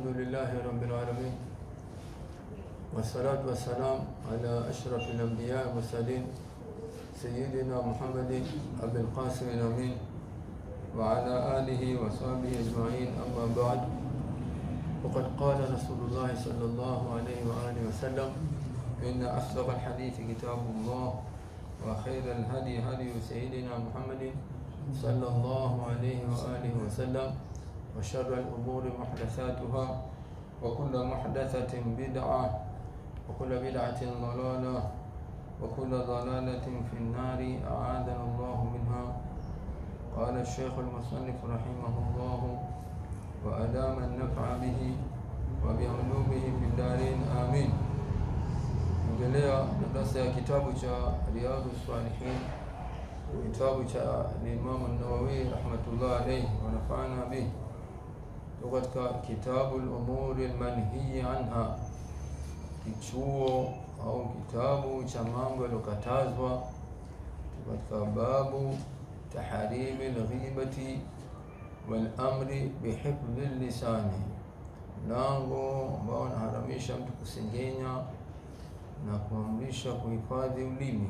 الحمد لله رب العالمين والصلاة والسلام على أشرف الأنبياء والمرسلين سيدنا محمد أبي القاسم الأمين وعلى آله وصحبه أجمعين أما بعد وقد قال رسول الله صلى الله عليه وآله وسلم إن أصدق الحديث كتاب الله وخير الهدي هدي سيدنا محمد صلى الله عليه وآله وسلم وشر الأمور محدثاتها وكل محدثة بدعة وكل بدعة ضلالة وكل ضلالة في النار أعاذنا الله منها قال الشيخ المصنف رحمه الله وأدام النفع به وبعلومه في الدارين آمين endelea na darasa ya kitabu cha Riyadhu Salihin, kitabu cha Imamu Nawawi rahmatullah alayhi wa nafa'ana bihi, tuko katika kitabu al-umuri al-manhiyi anha, kichuo au kitabu cha mambo yaliyokatazwa, katika babu taharimi al-ghibati wal amri bihifdhi lisani, mlango ambao unaharamisha mtu kusengenya na kuamrisha kuhifadhi ulimi.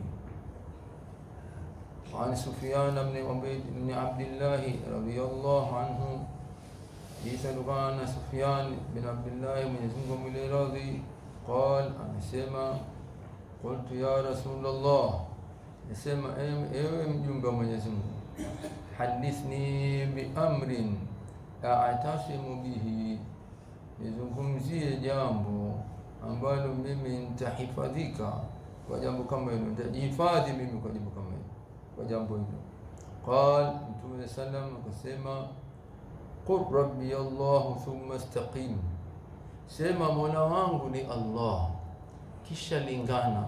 An Sufyan ibn Abdillahi radhiyallahu anhu, hadithi kutokana na Sufyan bin Abdillahi, Mwenyezi Mungu amwile radhi, qal, amesema qultu ya Rasulullah, amesema ewe mjumbe wa Mwenyezi Mungu, hadithni bi amrin a'tasimu bihi, nizungumzie jambo ambalo mimi nitahifadhika kwa jambo kama hilo, nitajihifadhi mimi kwa jambo kama hilo, kwa jambo hilo. Qal, Mtume sallam akasema, qul rabbi Allah thumma istaqim, sema mola wangu ni Allah, kisha lingana.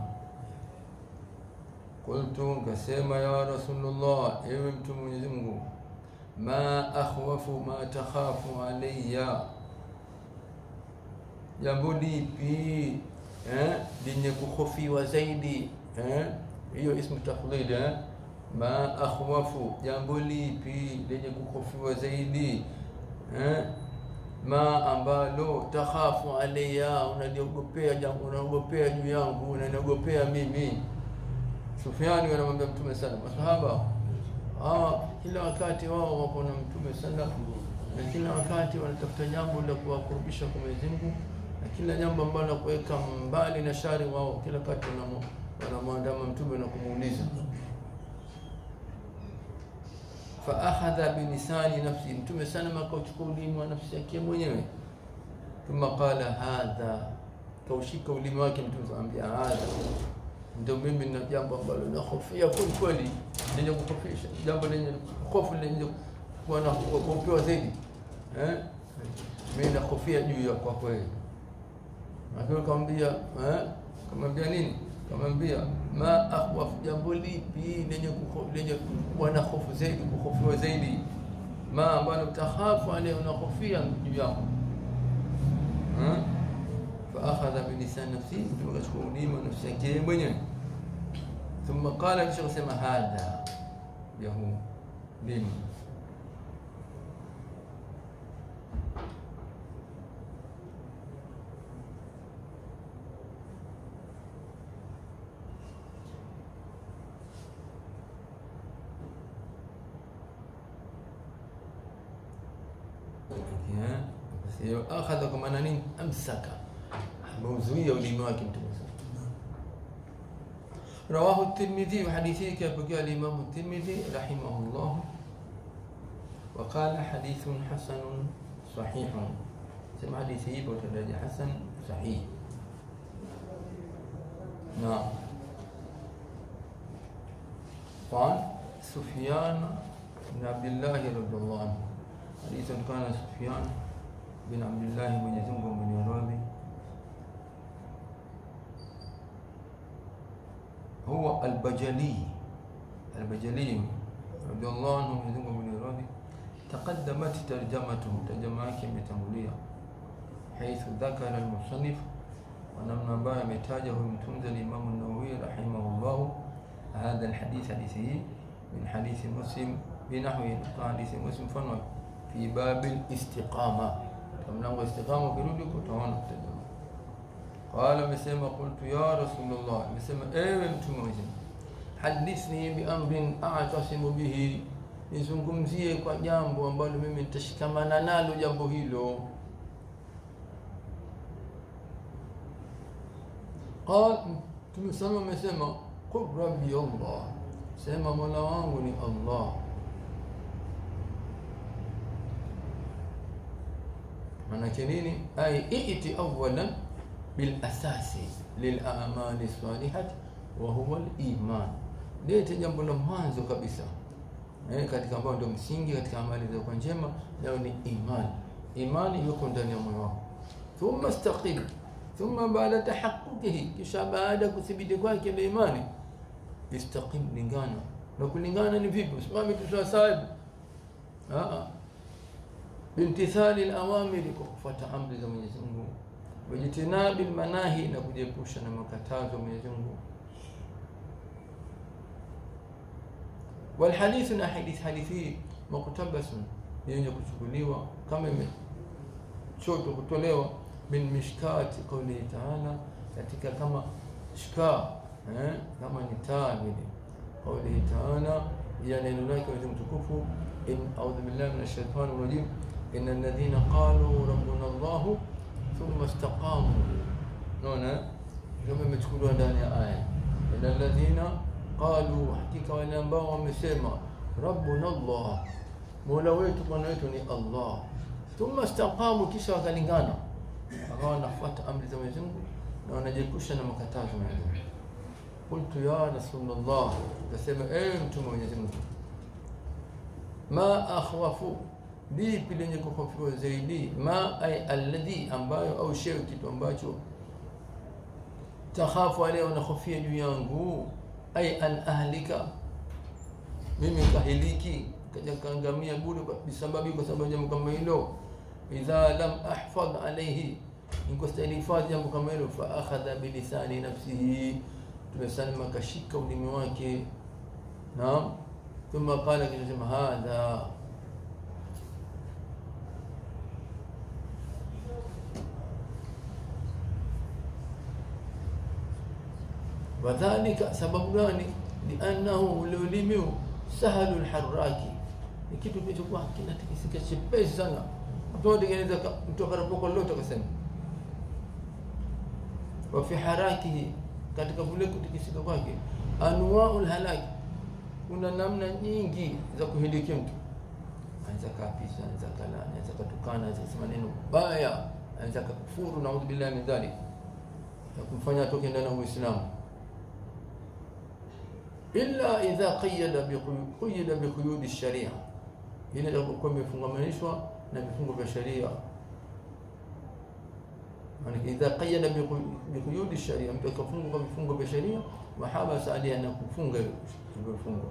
Qultu, nkasema ya Rasulullah, ewe Mtume Mwenyezi Mungu, ma akhwafu ma takhafu alayya jambo lipi eh, lenye kuhofiwa zaidi eh, hiyo ismu tafdhil eh, ma akhwafu, jambo lipi lenye kuhofiwa zaidi eh, ma ambalo takhafu alayya, unaliogopea jambo, unaogopea juu yangu, unaniogopea mimi. Sufyani wanamwambia Mtume sallam, masahaba ah, kila wakati wao wako na Mtume sallam na kila wakati wanatafuta jambo la kuwakurubisha kwa Mwenyezi Mungu na kila jambo ambalo la kuweka mbali na shari, wao kila wakati wanamwandama mtume na kumuuliza. Fa akhadha bilisani nafsi, mtume sana akauchukua ulimi wa nafsi yake mwenyewe. Thumma qala hadha, kaushika ulimi wake mtume akamwambia, hadha ndio mimi na jambo ambalo nahofia kweli kweli, lenye kuhofisha, jambo lenye hofu, lenye kuwa na kuogopewa zaidi eh, mimi nahofia juu ya kwa kweli akiwa kamwambia eh, kamwambia nini? Kamwambia ma akhwaf, jambo lipi lenye lenye kuwa na hofu zaidi, kuhofiwa zaidi, ma ambalo tahafu ale unahofia juu yako eh? fa akhadha bi lisan nafsi, mtu akachukua ulimi wa nafsi yake mwenyewe. Thumma qala, kisha kusema hadha yahu limi akhadha kwa maana nini? Amsaka, ameuzuia ulimi wake Mtume. Rawahu Tirmidhi, hadithi hii kapokea al-Imam Tirmidhi rahimahullah, wa qala hadithun hasanun sahihun, sema hadithi hii kwa daraja hasan sahih. Na قال سفيان بن عبد الله رضي الله عنه حديث كان سفيان bin Abdillahi, Mwenyezi Mungu ameniradhi, huwa Albajali, Albajali radhiallahu anhu, Mwenyezi Mungu ameniradhi. Taqaddamat tarjamatuhu, tarjama yake imetangulia, haithu dhakara almusannif, wa namna ambayo ametaja huyu mtunzi alimamu Nawawi rahimahullahu hadha alhadith, hadithi hii min hadithi Muslim binahwi, hadithi Muslim mfano fi babil istiqama katika mlango wa istiqama ukirudi huko utaona kutajama qala amesema qultu ya rasulullah amesema ewe mtume wa Mwenyezi Mungu hadithni bi amrin a'tasimu bihi nizungumzie kwa jambo ambalo mimi nitashikamana nalo jambo hilo qal tumesema amesema qul rabbi allah sema mola wangu ni allah manake nini ay iti awalan bil asasi lil a'mali salihati wa huwa al iman lete jambo la mwanzo kabisa eh, katika ambao ndio msingi katika amali za kwa njema nao ni imani imani yuko ndani ya moyo wako thumma istaqim thumma baada tahaqquqihi kisha baada kuthibiti kwake ile imani istaqim lingana na kulingana ni vipi usimame tu sawa sawa ah bimtithali al-awamiri kwa kufuata amri za Mwenyezi Mungu wajitinabi manahi na kujiepusha na makatazo ya Mwenyezi Mungu والحديث na hadith hadithi muktabasun yenye kuchukuliwa kama imechoto kutolewa min mishkati qawli ta'ala katika kama shka eh, kama ni taa vile qawli ta'ala ya neno lake wa mtukufu in a'udhu billahi minash shaitani rajim إن الذين قالوا ربنا الله ثم استقاموا نونا كما متكلوا ndani ya aya إن الذين قالوا hakika wale ambao wamesema rabbuna Allah mola wetu bwana wetu ni Allah thumma istaqamu kisha wakalingana wakawa wanafuata amri za Mwenyezi Mungu na wanajiepusha na makatazo ya Mwenyezi Mungu qultu ya rasulullah kasema ewe mtume wa Mwenyezi Mungu ma akhwafu lipi lenye kuhofiwa zaidi ma ay alladhi ambayo au shay kitu ambacho takhafu aleo unahofia juu yangu ay an ahlika mimi kahiliki kaja kaangamia bure kwa sababu kwa sababu jambo kama hilo idha lam ahfadh alayhi nikostahili hifadhi jambo kama hilo fa akhadha bilisani nafsihi tumesema kashika ulimi wake naam thumma qala kinasema hadha wadhalika sababu gani liannahu ule ulimi sahalu lharaki ni kitu kilichokuwa kinatikisika chepesi sana mtu atengeneza mtu akarapoko lolote akasema wa fi harakihi katika kule kutikisika kwake anwau lhalaki kuna namna nyingi za kuhilikia mtu anaweza kapisa anaweza kala anaweza katukana anaweza kusema neno baya anaweza kakufuru naudhu billahi min dhalik na kumfanya atoke ndani ya uislamu illa idha qayyada biqayyada biquyud sharia ile itakuwa imefungamanishwa na vifungo vya sharia maana idha qayyada biquyud sharia mtu akafunga kwa vifungo vya sharia mahaba saadia na kufunga hivyo vifungo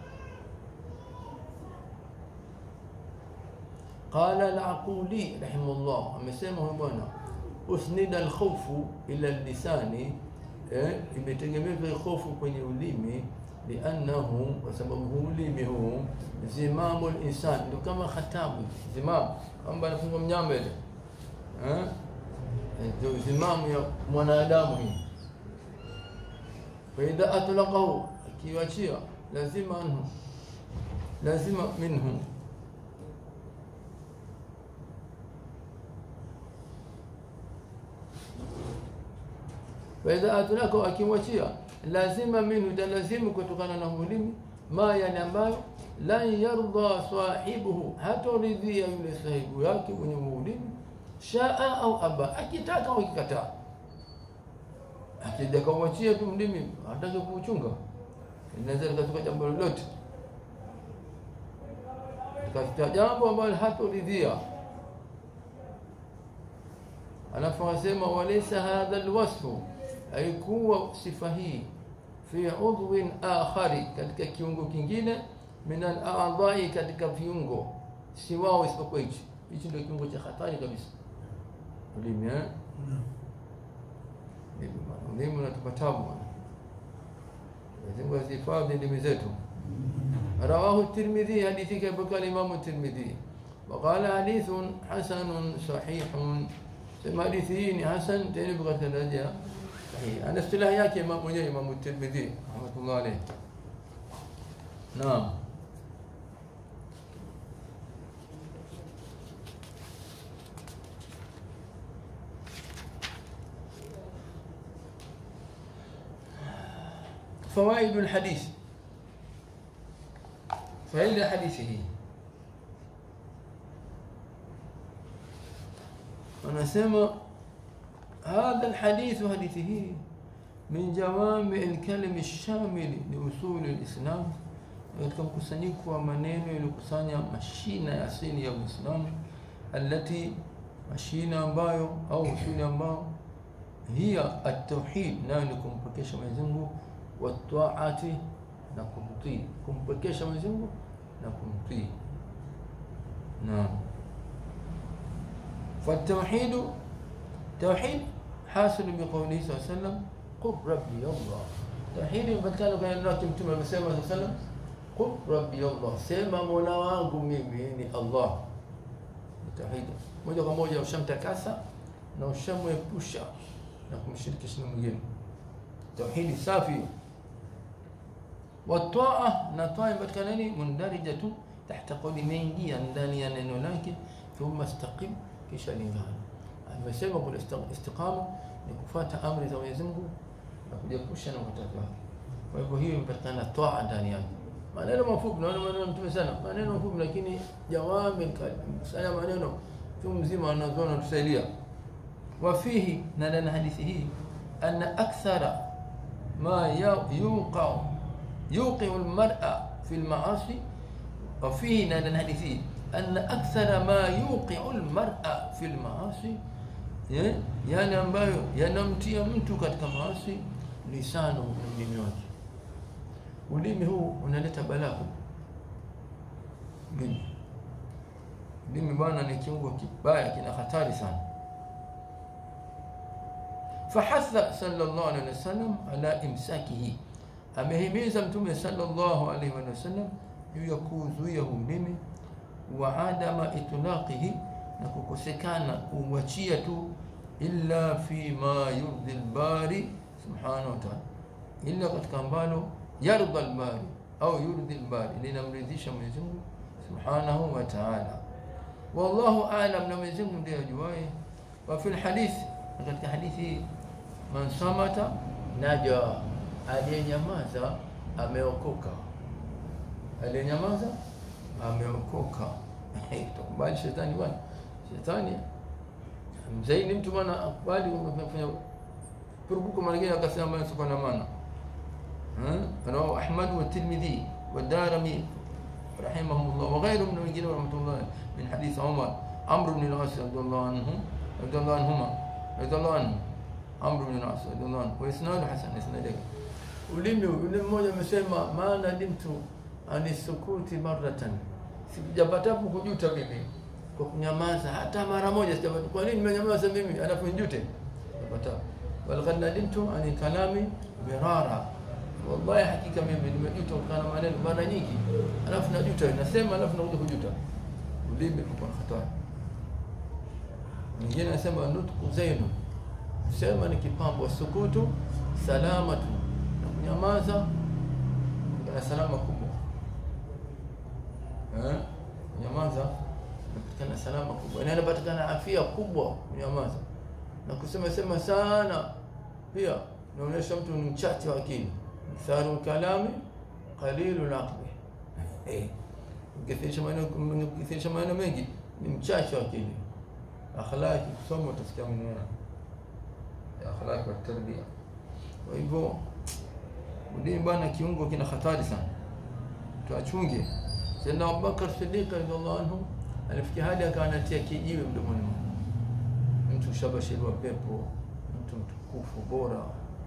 قال العقولي رحمه الله amesema huyo bwana usnida alkhawfu ila lisani eh, imetegemezwa hofu kwenye ulimi liannahu kwa sababu huu ulimi huu zimamu linsan ndio kama khatabu zimam kwamba anafungwa mnyama ile eh? ndio zimamu ya mwanadamu hii faidha atlaqahu akiwachia lazima anhu lazima minhu faidha atlaqahu akimwachia lazima minhu italazimu kutokana na ulimi ma yani ambayo lan yarda sahibuhu hatoridhia yule sahibu yake mwenye ulimi shaa au aba akitaka au akikataa akija kawachia tu mlimi hataki kuuchunga inaweza likatoka jambo lolote katika jambo ambalo hatoridhia alafu asema walaysa hadha alwasfu haikuwa sifa hii fi udhwin akhari katika kiungo kingine min al-a'dha'i katika viungo siwao isipokuwa hichi hichi ndio kiungo cha hatari kabisa ulimi eh ulimi unatupa tabu Mungu azihifadhi ndimi zetu rawahu tirmidhi hadithi kaipokea Imam tirmidhi وقال حديث حسن صحيح sema hadithi hii ni hasan tena ipo katika daraja sahihi. Ana istilahi yake imam mwenyewe Imam Tirmidhi rahmatullah alayh. Naam. فوائد الحديث فإلى حديثه anasema hadha alhadithu hadithi hii min jawami alkalimi lshamili liusuli lislam katika mkusanyiko wa maneno yaliyokusanya mashina ya asili ya uislamu alati mashina ambayo au usuli ambao hiya atauhid nayo ni kumpekesha Mwenyezi Mungu wataati na kumtii kumpekesha Mwenyezi Mungu na kumtii naam فالتوحيد توحيد حاصل بقوله صلى الله عليه وسلم قل ربي الله توحيد فتكانوا كان ناكي متوم بسيما صلى الله عليه وسلم قل ربي الله سيما مولا wangu mimi ni Allah توحيد moja kwa moja ushamtakasa na ushamwepusha na kumshirikisha na mwingine tauhidi safi wataa na taa imepatikana nini mundarijatu tahta qawli imeingia ndani ya neno lake thumma istaqim kisha lingana. Amesema kule istiqama ni kufuata amri za Mwenyezi Mungu na kujiepusha na makatazo yake. Kwa hivyo hiyo imepatikana toa ndani yake. Maneno mafupi, naona maneno mtume sana, maneno mafupi lakini jawami sana maneno tu mzima anazoona tusaidia. Wafihi na ndani hadithi hii anna akthara ma yuqa yuqi almar'a fi almaasi وفيه ndani hadithi hii أن أكثر ما يوقع المرأة في المعاصي yale ambayo yanamtia mtu katika maasi lisano ulimi wake. Ulimi huu unaleta balaa. Ulimi ulimi bwana ni kiungo kibaya, kina hatari sana. Fahatha sallallahu alaihi wasallam ala imsakihi, amehimiza Mtume sallallahu alaihi wasallam juu ya kuzuia ulimi wa adama itlaqihi, na kukosekana kumwachia tu, illa fi ma yurdi albari subhanahu wa ta'ala, illa katika ambalo yarda albari au yurdi albari, linamridhisha Mwenyezi Mungu subhanahu wa ta'ala. Wallahu a'lam, na Mwenyezi Mungu ndiye ajuaye. Wa fil hadith, na katika hadithi man samata naja, aliyenyamaza ameokoka, aliyenyamaza ameokoka. Tukubali shetani bwana, shetani mzaini mtu bwana, akubali umefanya purubuko mara nyingine, akasema maneno sio na maana. Rawahu Ahmad wa Tirmidhi wa Darimi rahimahumullah wa ghayruhum min wengine rahmatullah min hadith Umar Amr ibn al-As radiyallahu anhu radiyallahu anhuma radiyallahu anhu Amr ibn al-As radiyallahu anhu wa isnadu hasan isnadu ulimi yule mmoja amesema maana dimtu anisukuti maratan, sijapatapo kujuta mimi kwa kunyamaza hata mara moja sijapata. Kwa nini nimenyamaza mimi alafu nijute? Sijapata. Walaqad nadimtu ani kalami mirara, wallahi hakika mimi nimejuta kutokana na maneno mara nyingi, alafu najuta, nasema alafu nakuja kujuta. Ulimi uko na hatari. Mwingine anasema nutku zainu, sema ni kipambo, sukutu salamatu, na kunyamaza kuna salama kubwa eh, kunyamaza inapatikana salama kubwa, na inapatikana afya kubwa kunyamaza. Na kusema sema sana pia inaonyesha mtu ni mchache wa akili, ktharu kalami qalilu laqli, ukithirisha maneno ukithirisha maneno mengi ni mchache wa akili. Akhlaki kusoma utasikia maneno ya akhlaki wa tarbia. Kwa hivyo ulimi bwana, kiungo kina hatari sana, tuachunge. Sayyidina Abubakar Siddiq radhiallahu anhu alifikia hadi akawa anatia kijiwe mdomoni mwake. Mtu shabashiriwa pepo, mtu mtukufu bora,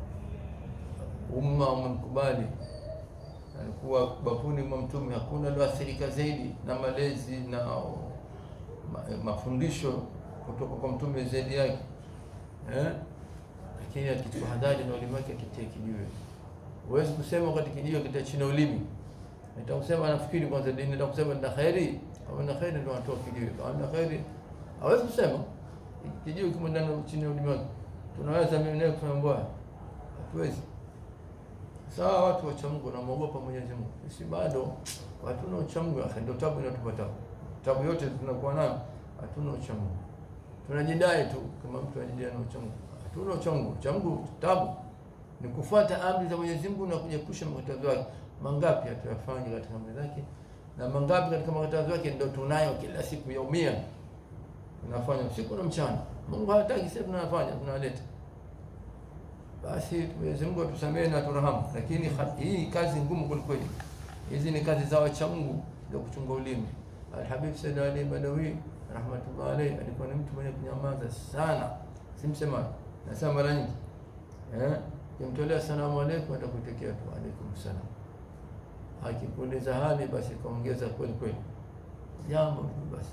umma umemkubali, alikuwa bafuni mwa Mtume, hakuna alioathirika zaidi na malezi na ma, mafundisho kutoka kwa Mtume zaidi yake eh? Lakini akichukua hadhari na ulimi wake akitia kijiwe Huwezi kusema wakati kijiwe kita chini ulimi. Nitakusema nafikiri kwanza dini nitakusema na khairi. Kama na kheri ndio anatoa kijiwe, kama na kheri hawezi kusema kijiwe kimo ndani chini ya ulimi wake. Tunaweza mimi naye kufanya mbaya, hatuwezi. Sawa, watu wacha Mungu wanamwogopa Mwenyezi Mungu, sisi bado hatuna ucha Mungu. Sasa ndio tabu inatupata, tabu yote tunakuwa nayo, hatuna ucha Mungu. Tunajidai tu kama mtu anajidai na ucha Mungu, hatuna ucha Mungu. Ucha Mungu tabu ni kufuata amri za Mwenyezi Mungu na kujiepusha makatazo yake. Mangapi hatuyafanya katika amri zake na mangapi katika makatazo yake ndio tunayo kila siku yaumia, tunafanya usiku na mchana. Mungu hataki, sisi tunafanya tunaleta. Basi Mwenyezi Mungu atusamehe na turahamu, lakini hii kazi ngumu kwelikweli. Hizi ni kazi za wacha Mungu za kuchunga ulimi. Alhabib Said Ali Badawi rahmatullah alayhi alikuwa ni mtu mwenye kunyamaza sana, simsemaji, nasema mara nyingi eh Kimtolea salamu aleikum, atakutekea tu alaikum salam. Akikuuliza hali, basi kaongeza kweli kweli, jambo tu basi,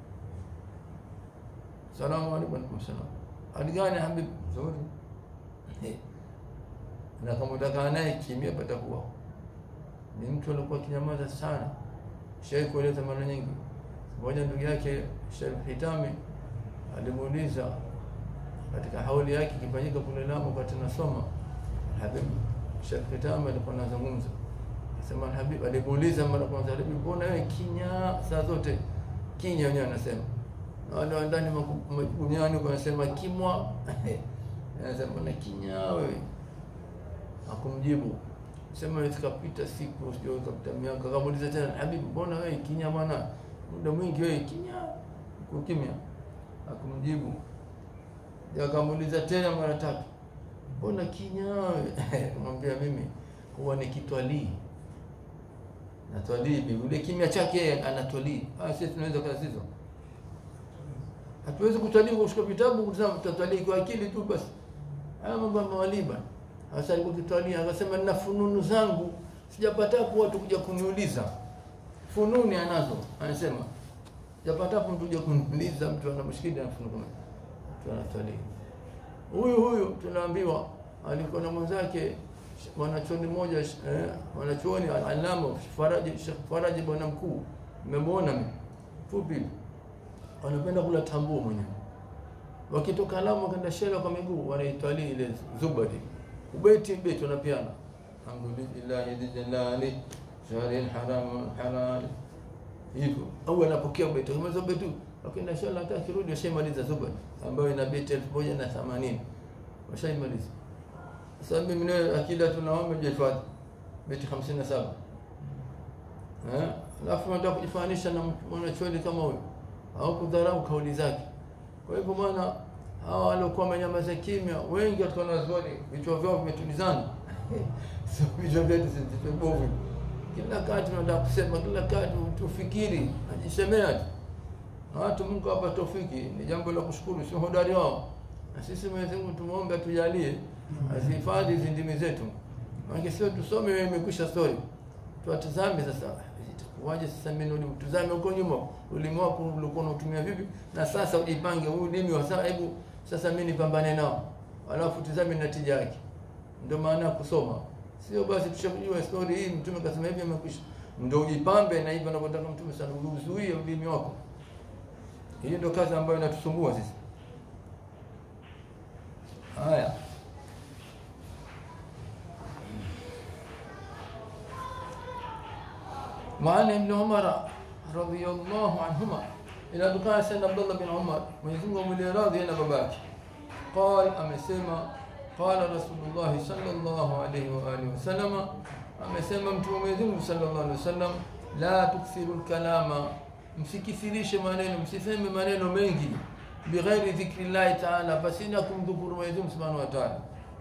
salamu alaikum, alaikum salam. Hali gani habib? Nzuri. Na kama utakaa naye kimya, patakuwa ni mtu alikuwa kinyamaza sana. Shai kueleza mara nyingi, moja ndugu yake Sheikh Hitami alimuuliza katika hauli yake ikifanyika kule Lamu, wakati nasoma Habib Sheikh Kitama alikuwa anazungumza, akasema Habib alimuuliza mara kwanza, Habib, mbona wewe kinya saa zote kinya? Wenyewe anasema na wale wa ndani duniani wanasema kimwa, anasema na kinya wewe. Akumjibu sema zikapita siku sio zikapita miaka, akamuuliza tena, Habib, mbona wewe kinya bwana, muda mwingi wewe kinya, kukimya. Akumjibu, akamuuliza tena mara tatu mbona kinyawe? Mwambia mimi huwa nikitwalii natwalii, ule kimya chake anatwalii. Ah, sisi tunaweza kazi hizo, hatuwezi kutwalii kwa kushika vitabu kusema tutatwalii kwa akili tu basi. Haya mambo ya mawalii bana. Sasa alikuwa kitwalii, akasema nina fununu zangu, sijapatapo watu kuja kuniuliza. Fununi anazo, anasema sijapatapo mtu kuja kuniuliza, mtu ana mushkili na fununu, mtu anatwalii huyu huyu tunaambiwa alikuwa na mwenzake mwanachuoni mmoja eh, mwanachuoni alama Faraji Sheikh Faraji bwana mkuu, nimemwona mimi fupi, wanapenda kula tambuo mwenyewe. Wakitoka Lamu wakaenda Shela kwa miguu, wanaitwali ile Zubadi ubeti beti wanapiana, alhamdulillah jalali shahri haram halal hivyo, au anapokea ubeti kama Zubadi Wakienda Shela hata kirudi washaimaliza Zubadi ambayo ina beti elfu moja na themanini washaimaliza. Sasa mimi nawe akida tunaomba jihifadhi beti hamsini na saba eh, alafu nataka kujifanisha na mwanachuoni kama huyo au kudharau kauli zake. Kwa hivyo bwana, hawa waliokuwa wamenyamaza kimya wengi katika wanazuoni vichwa vyao vimetulizana sio vichwa vyetu vibovu. Kila kati tunataka kusema, kila kati tufikiri, najisemea tu na watu Mungu hapa tofiki ni jambo la kushukuru, sio hodari wao. Na sisi Mwenyezi Mungu tumuombe atujalie azihifadhi hizi ndimi zetu, maana sio tusome wewe imekwisha story, tuwatazame sasa itakuwaje sasa. Mimi ndio mtazame huko nyuma, ulimi wako ulikuwa unatumia vipi, na sasa ujipange huu ulimi wa sasa, hebu sasa mimi nipambane nao, alafu tazame natija yake. Ndio maana kusoma, sio basi tushajua story hii, mtume kasema hivi, imekwisha. Ndio ujipambe na hivyo anavyotaka mtume sana, uzuie ulimi wako. Hiyo ndio kazi ambayo inatusumbua sisi. Haya, maana Ibn Umar radhiyallahu anhuma inatokana sana Abdullah bin Umar, Mwenyezi Mungu amwile radhi na babake, qal, amesema qala Rasulullah sallallahu alayhi wa alihi wasallam, amesema mtume Mwenyezi Mungu sallallahu alayhi wasallam, la tukthiru lkalama msikithirishe maneno, msiseme maneno mengi, bighairi dhikri llahi taala, pasina kumdhukuru Mwenyezi Mungu subhanahu wa taala.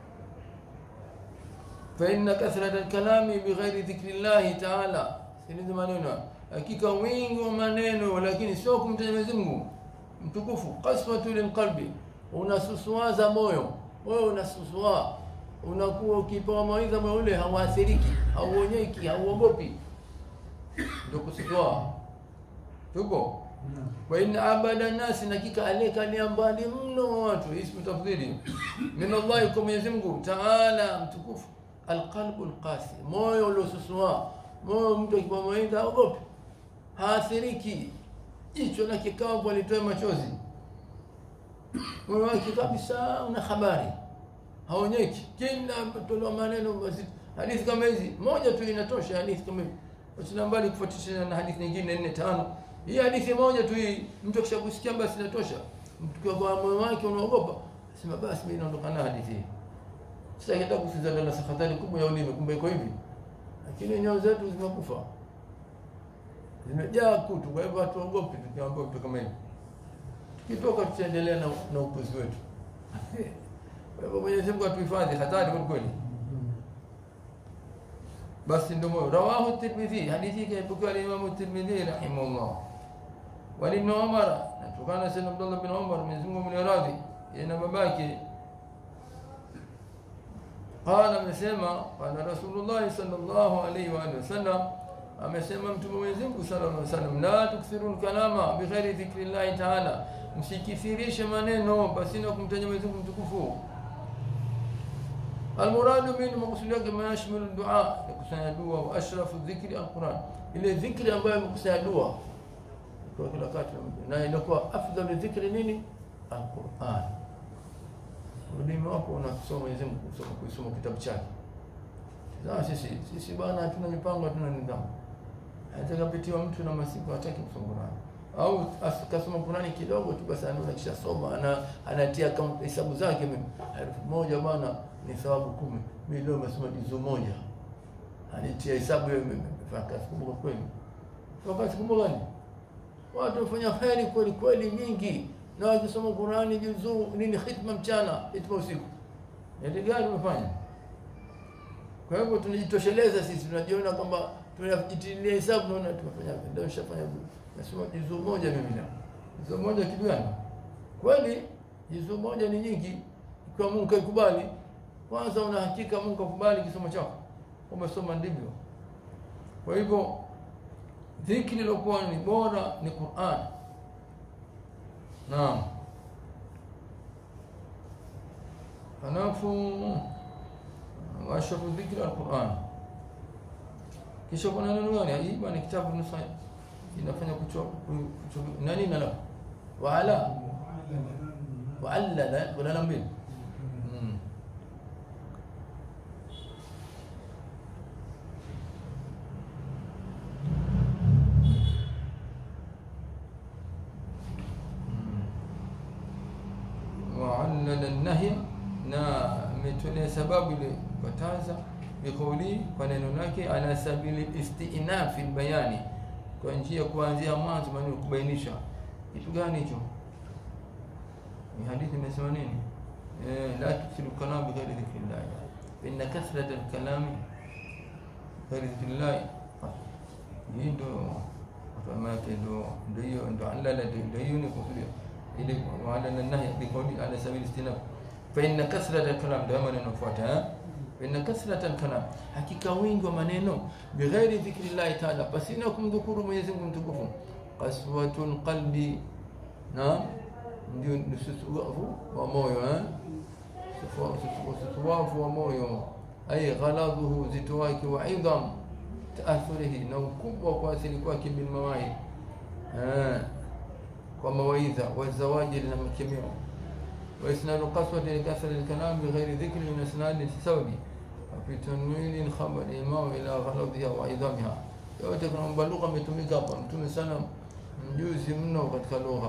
Fa inna kathrata lkalami bighairi dhikri llahi taala, sinizi maneno, hakika wingi wa maneno lakini sio kumtaja Mwenyezi Mungu mtukufu. Qaswatu lilqalbi, unasusuaza moyo, moyo unasusua, unakuwa ukipewa mawaidha moyo ule hauathiriki, hauonyeki, hauogopi, ndio kususua tuko wa inna abada nasi, nakika aliyekalia mbali mno wa watu, ismu tafdhili min Allahi, kwa Mwenyezi Mungu taala mtukufu, alqalbu alqasi, moyo uliosusua, moyo mtu akipewa mawaidha haogopi, haathiriki, jicho lake kavu alitoa machozi, moyo wake kabisa una habari, haonyeki, kila tolewa maneno mazito. Hadithi kama hizi moja tu inatosha, hadithi kama hizi Usina mbali kufuatisha na hadithi nyingine nne tano. Hii hadithi moja tu hii mtu akishakusikia basi inatosha. Mtu kwa moyo wake unaogopa, sema basi mimi naondoka na hadithi hii. Sasa hata kusiza na sakhatari kubwa ya ulimi kumbe iko hivi. Lakini nyoyo zetu zimekufa. Zimejaa kutu, kwa hivyo hatuogopi tukiambiwa vitu kama hivi. Tukitoka tutaendelea na, na upuzi wetu. Kwa hivyo Mwenyezi Mungu atuhifadhi hatari kwa kweli. basi ndio moyo rawahu tirmidhi hadithi hii ipokewa na imamu tirmidhi rahimahullah wa ibn umar natokana sana abdullah bin umar mwenyezi Mungu mniradhi yeye na babake qala amesema qala rasulullah sallallahu alaihi wa alihi wasallam amesema mtume Mwenyezi Mungu sallallahu alaihi wasallam la tukthirun kalama bighairi dhikrillah ta'ala msikithirishe maneno pasina kumtaja Mwenyezi Mungu mtukufu المراد من مقصود yake ma yashmilu dua kusanya dua wa ashrafu dhikri alquran ile dhikri ambayo imekusanya dua kwa kila wakati na inakuwa afdalu dhikri nini alquran ulimi wako unasoma Mwenyezi Mungu kusoma kusoma kitabu chake sasa sisi sisi bwana hatuna mipango hatuna nidhamu atakapitiwa mtu na masiku hataki kusoma Qur'an au akasoma Qur'ani kidogo tu basi anaona kisha soma ana anatia kama hesabu zake mimi elfu moja bwana ni thawabu kumi mimi leo nimesoma juzu moja anitia hesabu hiyo mimi kumbuka kweli wakati kumbuka gani watu wafanya kheri kweli kweli nyingi na wakisoma Qur'ani juzu nini khitma mchana hitma usiku ndio gani umefanya kwa hivyo tunajitosheleza sisi tunajiona kwamba tunajitilia hesabu naona tumefanya ndio nishafanya nasoma juzu moja mimi na juzu moja kitu gani kweli juzu moja ni nyingi ikiwa Mungu kaikubali kwanza una hakika Mungu akubali kisomo chako umesoma ndivyo kwa hivyo dhikri iliyokuwa ni bora ni Qur'an naam halafu washrafu dhikri al-Qur'an kisha kuna neno gani hii bwana kitabu nusa inafanya kucho nani nala waala waallala kuna namba mbili وعلل النهي na ametolea sababu ile kataza biqauli kwa neno lake ala sabili istinafi bayani kwa njia kuanzia mwanzo maana kubainisha kitu gani hicho ni hadithi imesema nini eh la tusilu kalam bi ghairi dhikrillah inna kathrat al-kalam ghairi dhikrillah hii ndo kama yake ndo ndio hiyo ndo alala ndio hiyo ni kusudia ili wala nahi biqauli ala sabili istinaf fa inna kasrata al-kalam ndio maana inafuata fa inna kasrata al-kalam hakika wingi wa maneno bighairi dhikrillah ta'ala pasina kumdhukuru Mwenyezi Mungu mtukufu qaswatul qalbi na ndio nusuwafu wa moyo eh nusuwafu wa moyo ay ghaladhuhu zito wake wa idham taathurihi na ukubwa kwa asili kwake bil mawaid eh kwa mawaidha wa zawaji na makemeo wa isnadu qaswati likasr alkalam bighairi dhikri min isnad sababi fi tanwin khabar imam ila ghaladhiha wa idhamiha yote kuna mbalugha umetumika hapa mtume sana mjuzi mno katika lugha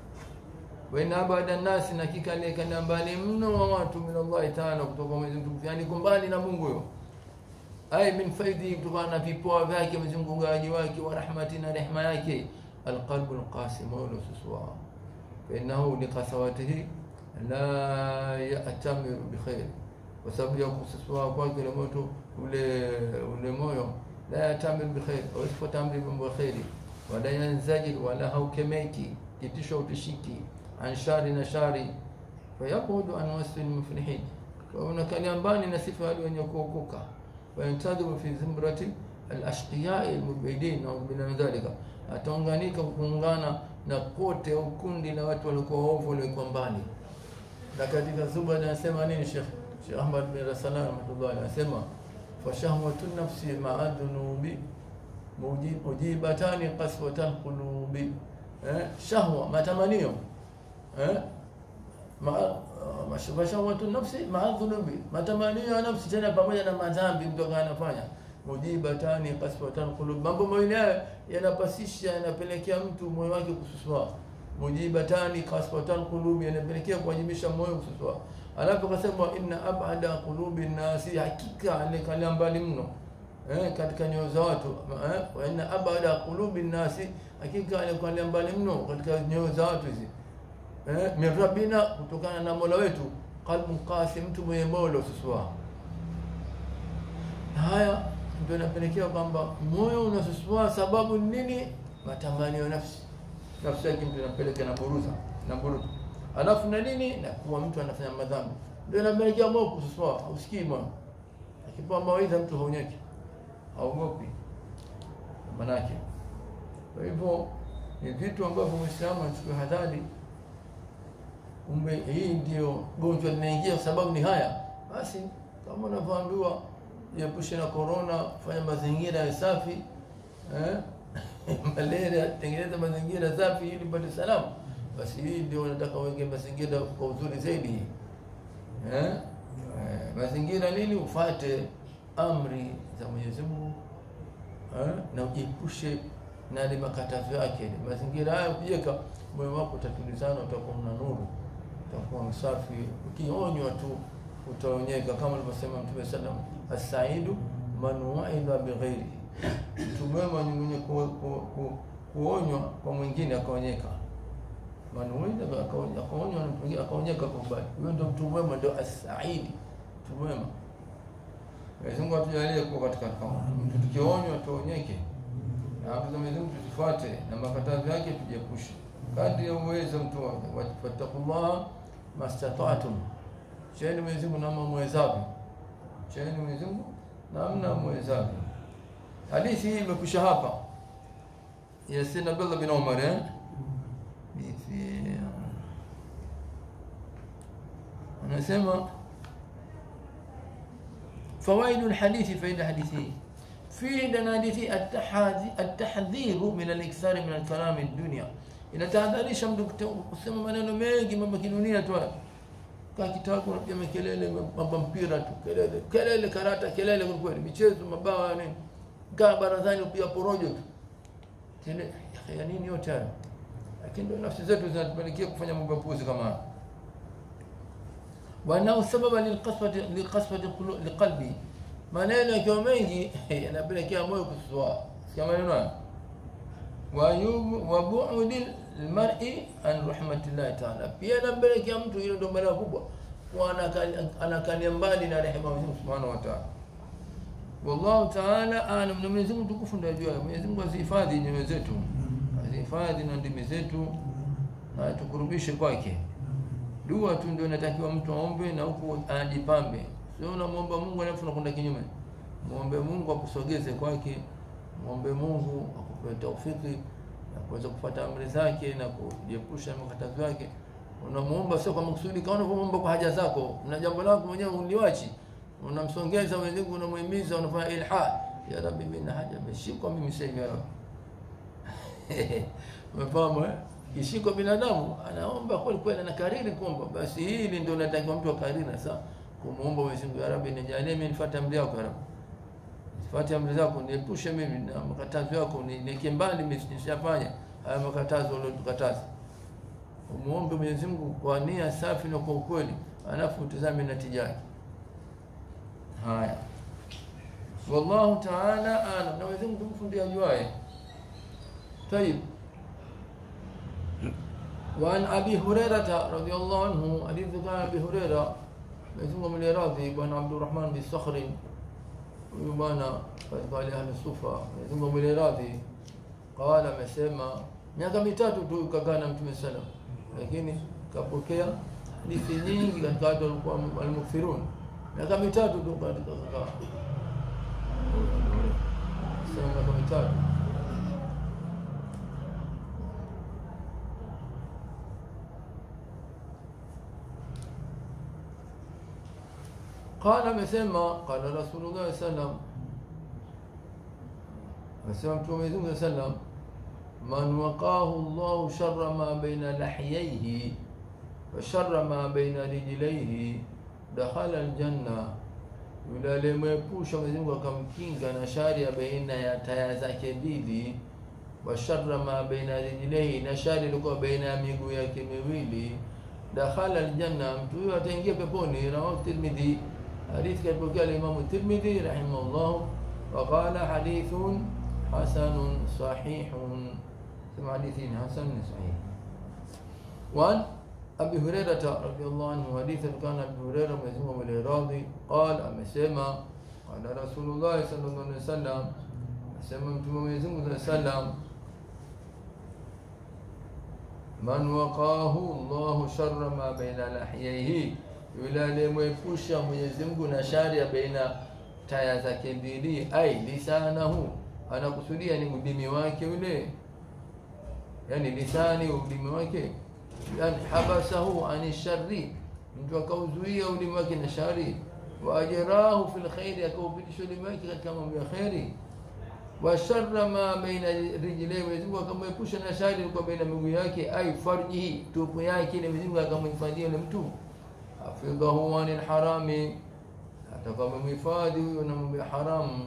waina baada nasi na hakika aliyekana mbali mno wa watu min Allah taala kutoka Mwenyezi Mungu yani kumbali na Mungu huyo ay min faidi kutokana na vipoa vyake Mwenyezi Mungu gaji wake wa rahmati na rehema yake alqalbu alqasim wa suswa fa innahu liqasawatihi la ya'tamiru bi khair kwa sababu ya kususua kwake ile moto ule ule moyo la ya'tamiru bi khair au sifuata amri bi khairi wala yanzajil wala haukemeki kitisho utishiki an shari na shari fayaqudu an wasfi almuflihin wa unakalia mbali na sifa wale wenye kuokoka wayantadhimu fi zimrati alashqiya almubidin au min dhalika ataunganika kuungana na kote au kundi la watu walikuwa waovu walikuwa mbali na katika zuba anasema nini Sheikh Sheikh Ahmad bin Rasalan rahmatullah anasema fa shahwatu nafsi ma'a dhunubi mujibatani qaswatan qulubi eh, shahwa matamanio eh, ma- mashahwatu nafsi maa dhunubi, matamanio ya nafsi tena pamoja na madhambi mtu akawa anafanya mujibatani kaswatan qulub, mambo mawili haya yanapasisha, yanapelekea mtu moyo wake kususua. Mujibatani kaswatan qulub, yanapelekea kuwajibisha moyo kususua. Alafu akasema inna abada qulubi nnasi, hakika alikalia mbali mno eh, katika nyoyo za watu eh, wa inna abada qulubi nnasi, hakika alikalia mbali mno katika nyoyo za watu hizi eh, min rabbina, kutokana na mola wetu, qalbun qasi, mtu mwenye moyo ususua. Haya ndio inapelekea kwamba moyo unasusua. Sababu ni nini? Matamanio ya nafsi, nafsi yake mtu inapeleka na buruza na buruza, alafu na nini, na kuwa mtu anafanya madhambi, ndio inapelekea moyo kususua. Hausikii moyo, akipewa mawaidha mtu haonyeki, haogopi manake. Kwa hivyo ni vitu ambavyo Muislamu achukue hadhari Kumbe hii ndio gonjwa linaingia, kwa sababu ni haya. Basi kama unavyoambiwa, jiepushe na korona, fanya mazingira ya safi eh? malaria, tengeneza mazingira safi ili upate salama. Basi hii ndio unataka uweke mazingira kwa uzuri zaidi hii eh? Eh, mazingira nini? Ufate amri za Mwenyezi Mungu eh? na ujiepushe na yale makatazo yake. Mazingira haya ukiweka, moyo wako utatulizana, utakuwa una nuru utakuwa msafi. Ukionywa tu utaonyeka, kama alivyosema Mtume sallam, assaidu man waidha bighairi, mtu mwema ni mwenye ku, ku, ku, kuonywa kwa mwingine akaonyeka. Man waidha akaonywa akaonywa na mtu mwingine akaonyeka kwa mbali, huyo ndio mtu mwema, ndio asaidi, mtu mwema. Mwenyezi Mungu atujalie kuwa katika kama mtu, tukionywa tuonyeke, na amri za Mwenyezi Mungu tuzifuate, na makatazo yake tujiepushe kadri ya uwezo mtu wake. Fattaqullaha mastata'tum, cheni Mwenyezi Mungu namna mwezavyo, cheni Mwenyezi Mungu namna mwezavyo. Hadithi hii imekwisha hapa ya Sayyidina Abdullah bin Umar eh, anasema fawaidu lhadithi, faida hadithi hii fihi ndani hadithi atahdhiru min alikthari min alkalami dunia inatahadharisha mtu kusema maneno mengi, mambo kidunia tu. Kaa kitako unapiga makelele, mambo mpira tu, kelele kelele, karata, kelele kwa kweli, michezo, mabawa, nini. Kaa barazani upia porojo tu, tele ya nini yote hayo. Lakini ndio nafsi zetu zinatupelekea kufanya mambo ya puzi kama haya. Wanao sababa lilqaswati lilqaswati liqalbi, maneno yakiwa mengi yanapelekea moyo kususua. Sikia maneno haya wa bu'di almar'i an rahmatillahi ta'ala, pia inampelekea mtu, hilo ndio balaa kubwa, kwa anakalia mbali na rehema ya Mwenyezi Mungu Subhanahu wa Ta'ala. Wallahu ta'ala a'lam, na Mwenyezi Mungu tukufu ndio ajua. Mwenyezi Mungu azihifadhi nyoyo zetu, azihifadhi na ndimi zetu, na tukurubishe kwake. Dua tu ndio inatakiwa mtu aombe, na huku ajipambe, sio unamwomba Mungu alafu unakwenda kinyume. Muombe Mungu akusogeze kwake, muombe Mungu akupe taufiki na kuweza kufuata amri zake na kujiepusha na makatazo yake. Unamuomba sio kwa makusudi, kama unavyomuomba kwa haja zako, na jambo lako mwenyewe uliwachi, unamsongeza Mwenyezi Mungu, unamuhimiza, unafanya ilha, ya Rabbi, mimi na haja imeshikwa mimi sasa hivi, ya Rabbi. Umefahamu eh? Kishiko binadamu anaomba kweli kweli, anakariri kuomba, basi hili ndio natakiwa mtu akariri sasa, kumuomba Mwenyezi Mungu, ya Rabbi, nijalie mimi nifuate amri yako, ya Rabbi Fuate amri zako, niepushe mimi na makatazo yako, niweke mbali nisiyafanya haya makatazo uliotukataza. Umuombe Mwenyezi Mungu kwa nia safi na kwa ukweli, alafu utazame natija yake. Haya, wallahu ta'ala alam, na Mwenyezi Mungu tukufu ndiye ajuaye. Tayib, وعن ابي هريره رضي الله عنه حديث كان ابي هريره Mwenyezi Mungu amliradhi bwana Abdurrahman bin Sakhri huyu bwana katika wale ahli sufa, Mwenyezi Mungu amliradhi, qala, amesema miaka mitatu tu kakaa na Mtume sallam, lakini kapokea hadithi nyingi katika watu walikuwa almukthirun, miaka mitatu tu katika kakaa, sema miaka mitatu Qala, amesema qala Rasulullah sallam, amesema Mtume Mwenyezi Mungu sallam, man waqahu llahu shara ma baina lahyaihi wa shara ma baina rijlaihi dakhala aljanna, yule aliyemwepusha Mwenyezi Mungu akamkinga na shari ya baina ya taya zake mbili, wa shara ma baina rijlaihi, na shari ilikuwa baina ya miguu yake miwili, dakhala aljanna, mtu huyo ataingia peponi. Rawahu Tirmidhi, hadithi kaipokea Alimamu Tirmidhi rahimahullah, waqala hadithun hasanun sahihun, sema hadithi ni hasan ni sahih. وعن أبي هريرة رضي الله عنه حديثا كان أبي هريرة مزموم الإراضي قال أمسيما قال رسول الله صلى الله عليه وسلم أسيما متوم مزموم صلى الله عليه وسلم من وقاه الله شر ما بين لحييه yule aliyemwepusha Mwenyezi Mungu na shari ya baina taya zake mbili, ai lisanahu, anakusudia ni ulimi wake ule, yani lisani ulimi wake yani habasahu ani shari, mtu akauzuia ulimi wake na shari. Wa ajrahu fil khairi, akaupitisha ulimi wake katika mambo ya kheri. Wa sharra ma baina rijlaihi, Mwenyezi Mungu akamwepusha na shari ilikuwa baina miguu yake, ai farjihi, tupu yake, ile Mwenyezi Mungu akamhifadhia yule mtu. Hafidhahu anil harami, atakuwa amemhifadhi huyo na mambo ya haramu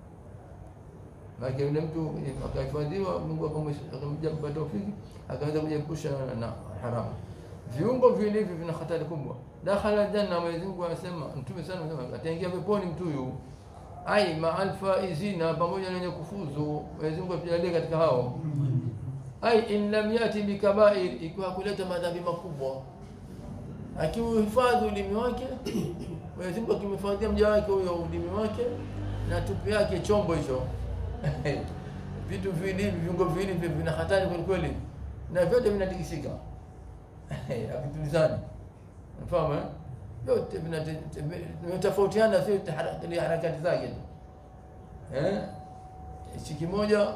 maana yule mtu akahifadhiwa, Mungu akamjapa taufiki, akaweza kujiepusha na haramu. Viungo vilivyo vina hatari kubwa. Dakhala janna, Mwenyezi Mungu anasema, Mtume sana anasema ataingia peponi mtu huyu, ai ma'al faizina, pamoja na wenye kufuzu. Mwenyezi Mungu atujalie katika hao. Ai in lam yati bikabair, ikiwa kuleta madhambi makubwa, akiuhifadhi ulimi wake, Mwenyezi Mungu akimhifadhia mja wake huyo ulimi wake na tupu yake, chombo hicho vitu viwili viungo viwili vina hatari kweli kweli, na vyote vinatikisika havitulizani. Unafahamu eh? Vyote vinatofautiana, sio harakati zake tu eh, hichi kimoja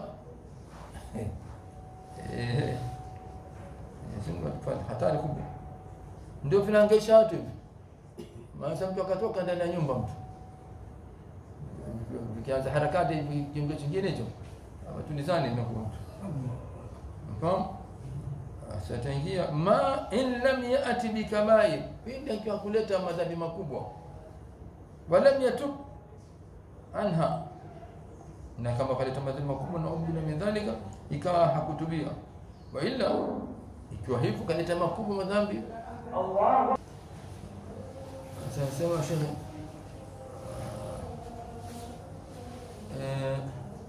hatari kubwa, ndio vinaangaisha watu hivi. Maana mtu akatoka ndani ya nyumba mtu vikianza harakati kiungo chingine hicho amatulizani inakuwa fahamu sataingia ma in lam yati bikabair, pindi akiwa kuleta madhambi makubwa, walam yatub anha, na kama kaleta madhambi makubwa na ubila min dhalika, ikawa hakutubia, wa illa ikiwa hivyo kaleta makubwa madhambi Allah sasa sema Eh,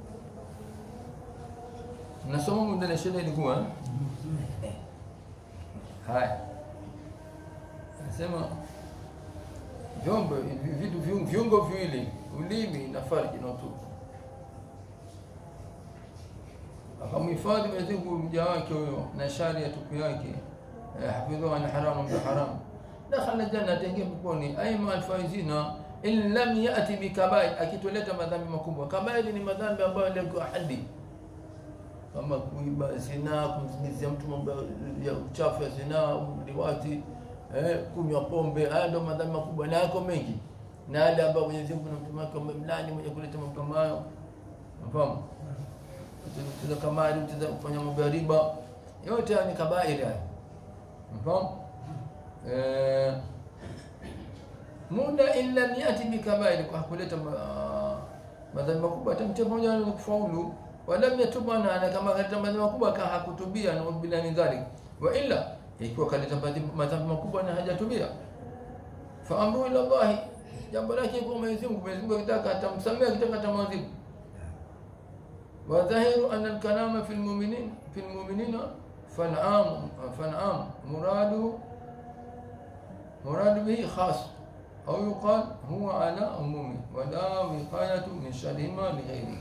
nasoma muda na shida ilikuwa haya, nasema vyombo vitu viungo viwili, ulimi na farji na utupu, akamhifadhi Mwenyezi Mungu mja wake huyo na shari ya tupu yake, hafidhuhu an haramu mja haramu, dakhala janna, ataingia peponi, aima alfaizina in lam yati bikabair, akitoleta madhambi makubwa. Kabairi ni madhambi ambayo ndio hadi kama kuiba, zinaa, kumzimizia mtu mambo ya uchafu ya zinaa, liwati, eh, kunywa pombe. Haya ndio madhambi makubwa na yako mengi, na yale ambayo Mwenyezi Mungu na mtume wake wamemlani mwenye kuleta mambo kama hayo. Unafahamu, kucheza kamari, kucheza kufanya mambo ya riba, yote haya ni kabairi haya. Unafahamu eh muda in lam yati bikabair, kwa kuleta madhambi makubwa atamtia pamoja na kufaulu. Walam yatubu anha, na kama kaleta madhambi makubwa aka hakutubia, na bila min dhalik. Wa illa, ikiwa kaleta madhambi makubwa na hajatubia, fa amru ila Allah, jambo lake kwa Mwenyezi Mungu. Mwenyezi Mungu akitaka atamsamea, akitaka atamwadhibu. Wa dhahiru anna al-kalama fi al-mu'minin fi al-mu'minina fan'am fan'am muradu muradu bihi khas au yuqal huwa ala umumi wala wiqayatu min sharihima lighairihi.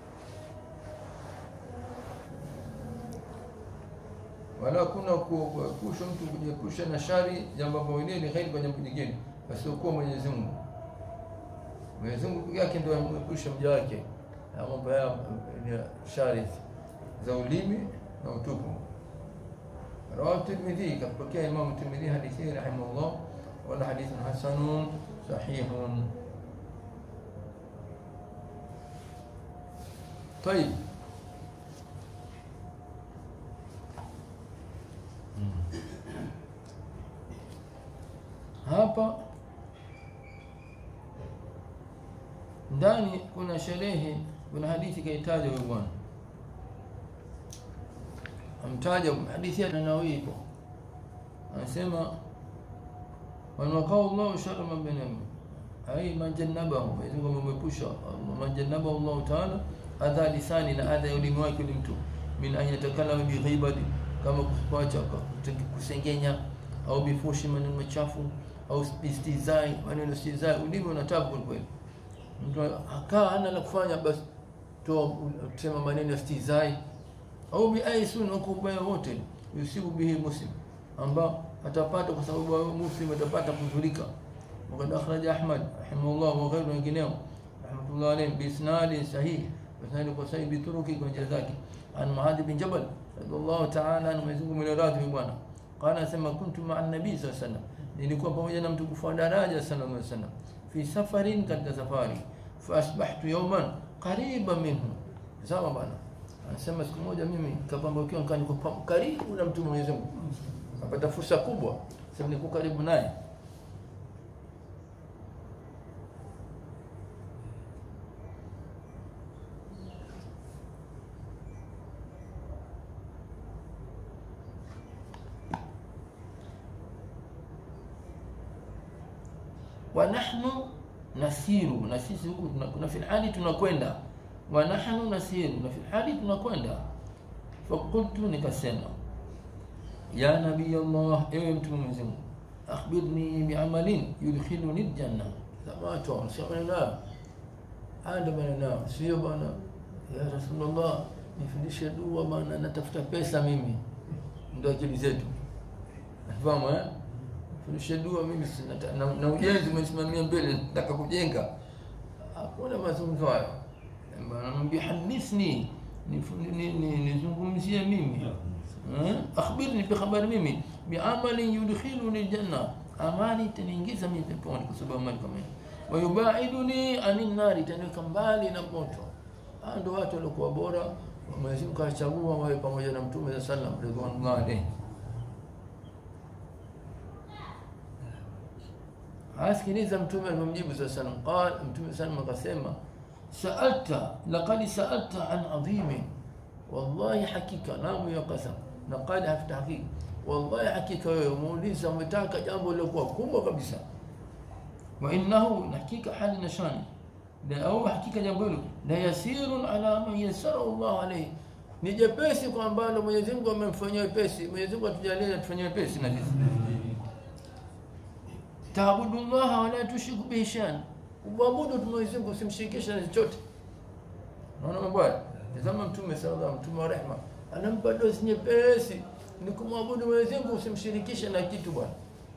Wala kuna kuepusha mtu kujiepusha na shari jambo mawili lighairi kwa jambo jingine wasiokuwa Mwenyezi Mungu. Mwenyezi Mungu peke yake ndio amepusha mja wake na mambo ya shari za ulimi na utupu. Rawahu Tirmidhi, kapokea Imam Tirmidhi hadithi rahimahullah wala hadithun hasanun sahihun. Tayib, hapa ndani kuna sherehe kuna hadithi kaitaja huyu bwana amtaja hadithi ya Nawawi ipo anasema man waqahu Allahu sharra man bainahum ay man jannabahu Mwenyezi Mungu amemepusha man jannabahu Allah Ta'ala adha lisani na adha ya ulimi wake ni mtu min an yatakallama bi ghibati kama kuacha kusengenya au bifushi maneno machafu au istizai maneno istizai ulimi unataka kweli kweli mtu akaa hana la kufanya basi toa sema maneno ya istizai au bi aisun au ubaya wote yusibu bihi muslim ambao atapata kwa sababu wewe muslim atapata kudhurika وقد أخرج أحمد رحمه الله وغيره wengineo رحمة الله عليه بإسناد صحيح بإسناد صحيح بطرق وجزاك عن معاذ بن جبل رضي الله تعالى عنه مزungu من radhi bwana قال asema kuntu مع النبي صلى الله عليه وسلم nilikuwa pamoja na mtukufu wa daraja sallallahu alaihi wasallam fi safarin katika safari fa asbahtu yawman qariban minhu sawa bwana anasema siku moja mimi kapambakiwa nikani karibu na mtume Mwenyezi Mungu napata fursa kubwa sababu niko karibu naye wa nahnu nasiru na sisi huku kuna fil hali tunakwenda wa nahnu nasiru na fil hali tunakwenda fakultu nikasema ya nabii Allah ewe mtume Mwenyezi Mungu akhbirni biamalin yudkhiluni aljanna samatu wanasema anda bana sio bana ya rasulullah nifundishe dua bana natafuta pesa mimi ndio akili zetu nafahamu eh fundishe dua mimi na, na, na ujenzi umesimamia mbele nataka kujenga hakuna mazungumzo hayo anamwambia hadithni nizungumzie mimi akhbirni bi khabari mimi bi amali yudkhiluni aljanna amali itaniingiza mimi peponi kwa sababu amali kama hiyo wa yubaiduni anin nari itaniweka mbali na moto hao ndio watu waliokuwa bora Mwenyezi Mungu kachagua wawe pamoja na Mtume sallallahu alaihi wasallam asikiliza mtume alimjibu sallallahu alaihi wasallam qala mtume sallallahu akasema sa'alta laqad sa'alta an adhimi wallahi hakika namu ya qasam laqad hafta hakika wallahi hakika wewe muuliza umetaka jambo lilokuwa kubwa kabisa wa innahu hakika hali na shani na au hakika jambo hilo la yasirun ala man yasara Allah alayhi ni jepesi kwa ambalo Mwenyezi Mungu amemfanyia wepesi Mwenyezi Mungu atujalie atufanyie wepesi na sisi taabudu Allah wala tushriku bihi shay'an uabudu Mwenyezi Mungu usimshirikishe na chochote unaona mambo haya tazama mtume sallallahu alaihi mtume wa rehema anampa dosi nyepesi ni kumwabudu Mwenyezi Mungu usimshirikishe na kitu bwana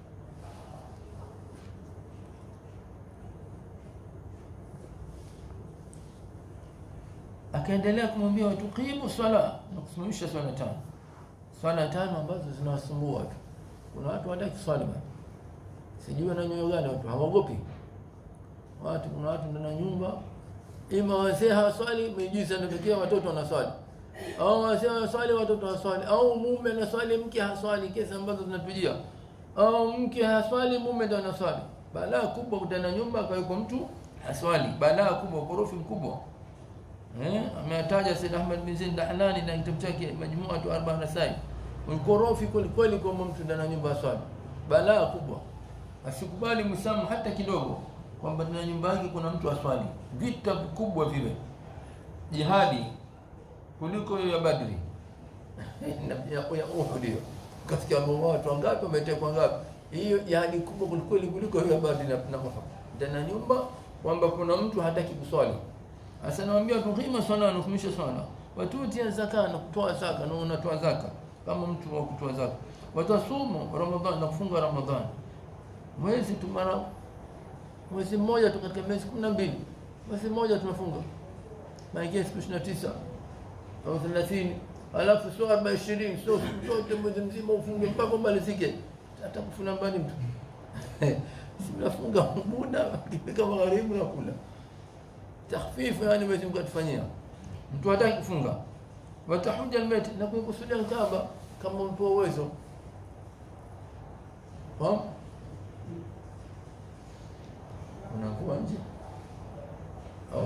akaendelea kumwambia watuqimu swala na kusimamisha swala tano swala tano ambazo zinawasumbua watu kuna watu hawataki swali bwana sijui na nyoyo gani watu hawaogopi watu kuna watu ndani ya nyumba ima wazee hawaswali miujiza inatokea watoto wanaswali au wazee hawaswali watoto hawaswali au mume anaswali mke haswali kesi ambazo zinatujia au mke haswali mume ndo anaswali balaa kubwa kutana nyumba akaweko mtu haswali balaa kubwa ukorofi mkubwa eh ametaja Said Ahmad bin Zaid Dahlani na kitabu chake Majmu'atu Arba'a Nasai ukorofi kweli kweli kwa mtu ndani ya nyumba haswali balaa kubwa asikubali Muislamu hata kidogo kwamba ndani nyumba yake kuna mtu aswali. Vita vikubwa vile, jihadi kuliko ya Badri na ya ya Uhud hiyo. Kasikia watu wangapi wametekwa ngapi? Hiyo jihadi kubwa kuliko kuliko hiyo ya Badri na na Uhud. Ndani ya nyumba kwamba kuna mtu hataki kuswali. Sasa naambia tuqima swala na kumisha swala. Watutia zaka na kutoa zaka na unatoa zaka kama mtu wa kutoa zaka. Watasumu Ramadhani na kufunga Ramadhani mwezi tu mara mwezi mmoja tu katika miezi kumi na mbili mwezi mmoja tumefunga maingia siku ishirini na tisa au thelathini alafu sio arba ishirini sio sote mwezi mzima ufunge mpaka umalizike hata kufuna mbali mtu simnafunga muda kifika magharibi na kula takhfifu yani mwezi Mungu atufanyia mtu hataki kufunga watahuja almayt na kuikusudia Kaaba kama mtu uwezo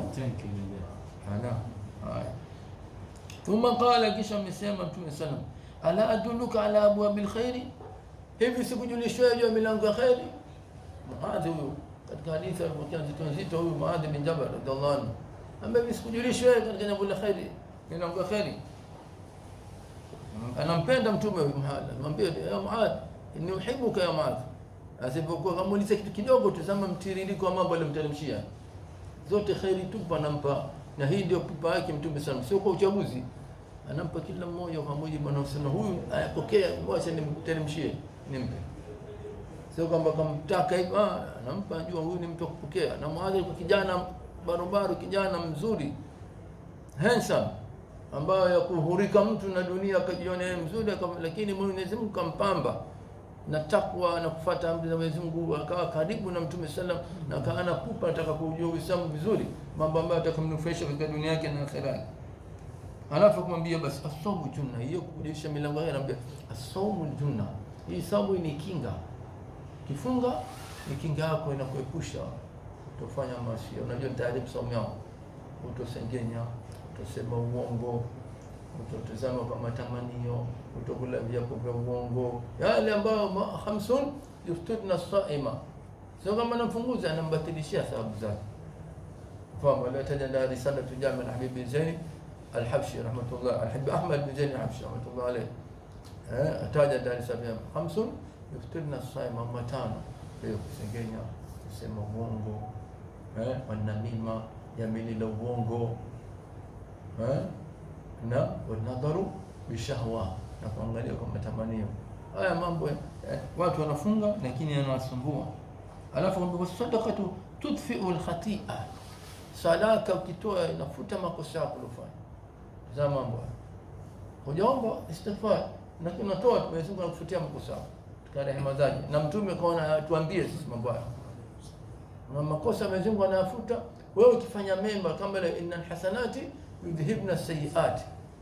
Tanki imejaa. Ana. Haya. Thumma qala, kisha amesema Mtume sallam, ala adulluka ala abwabil khairi, hivi sikujulishwa juu ya milango ya khairi? Muadhi huyu katika hadithi alipokea nzito nzito, huyu Muadhi bin Jabal radhiallahu anhu ambaye hivi sikujulishwa katika jambo la khairi, milango ya khairi. Anampenda Mtume huyu Muadhi, anamwambia ya Muadhi, inni uhibbuka ya Muadhi. Asipokuwa kamuuliza kitu kidogo, tazama mtiririko wa mambo aliyomteremshia zote kheri tupa anampa, na hii ndio pupa yake Mtume sana, sio kwa uchaguzi, anampa kila mmoja kwa mujibu anaosema, huyu ayapokea, wacha nimteremshie, nimpe. Sio kwamba kamtaka hivyo, ah, anampa, anajua huyu ni mtu wa kupokea. Na Muadhi kwa kijana barobaro, kijana mzuri handsome, ambayo ya kuhurika mtu na dunia akajiona yeye mzuri, aka- lakini Mwenyezi Mungu kampamba na takwa na kufuata amri za Mwenyezi Mungu, akawa karibu na Mtume sallam na akawa anakupa nataka kujua Uislamu vizuri, mambo ambayo atakamnufaisha katika dunia yake na akhera yake. Alafu kumwambia basi asaumu junna, hiyo kujulisha milango yake, anambia asaumu junna, hii saumu ni kinga, kifunga ni kinga yako, inakuepusha utofanya maasi. Unajua tayari saumu yao, utosengenya, utosema uongo, utotazama kwa matamanio, utokula viapo vya uongo, yale ambayo ma- khamsun yuftutna saima, sio kama anamfunguza, anambatilishia sababu zake. Fahamu aliotaja ndani risalatu Jami al-Habib bin Zaini al-Habshi rahmatullah, al-Habib Ahmad bin Zaini al-Habshi rahmatullah alayh, eh, ataja ndani sabia khamsun yuftutna saima, matano hiyo kusengenya, kusema uongo, eh, wanamima, jamili la uongo eh, na wanadharu bishahwa na kuangalia kwa matamanio. Haya mambo eh, watu wanafunga lakini yanawasumbua. Alafu kwamba sadaqatu tudfi'u alkhati'a, sadaka ukitoa inafuta makosa yako uliyofanya. Za mambo haya. hujaomba istighfar, lakini unatoa tu, Mwenyezi Mungu anakufutia makosa yako katika rehema zake, na mtume kaona tuambie sisi mambo haya na makosa Mwenyezi Mungu anayafuta. Wewe ukifanya mema kama ile innal hasanati yudhhibna sayiati,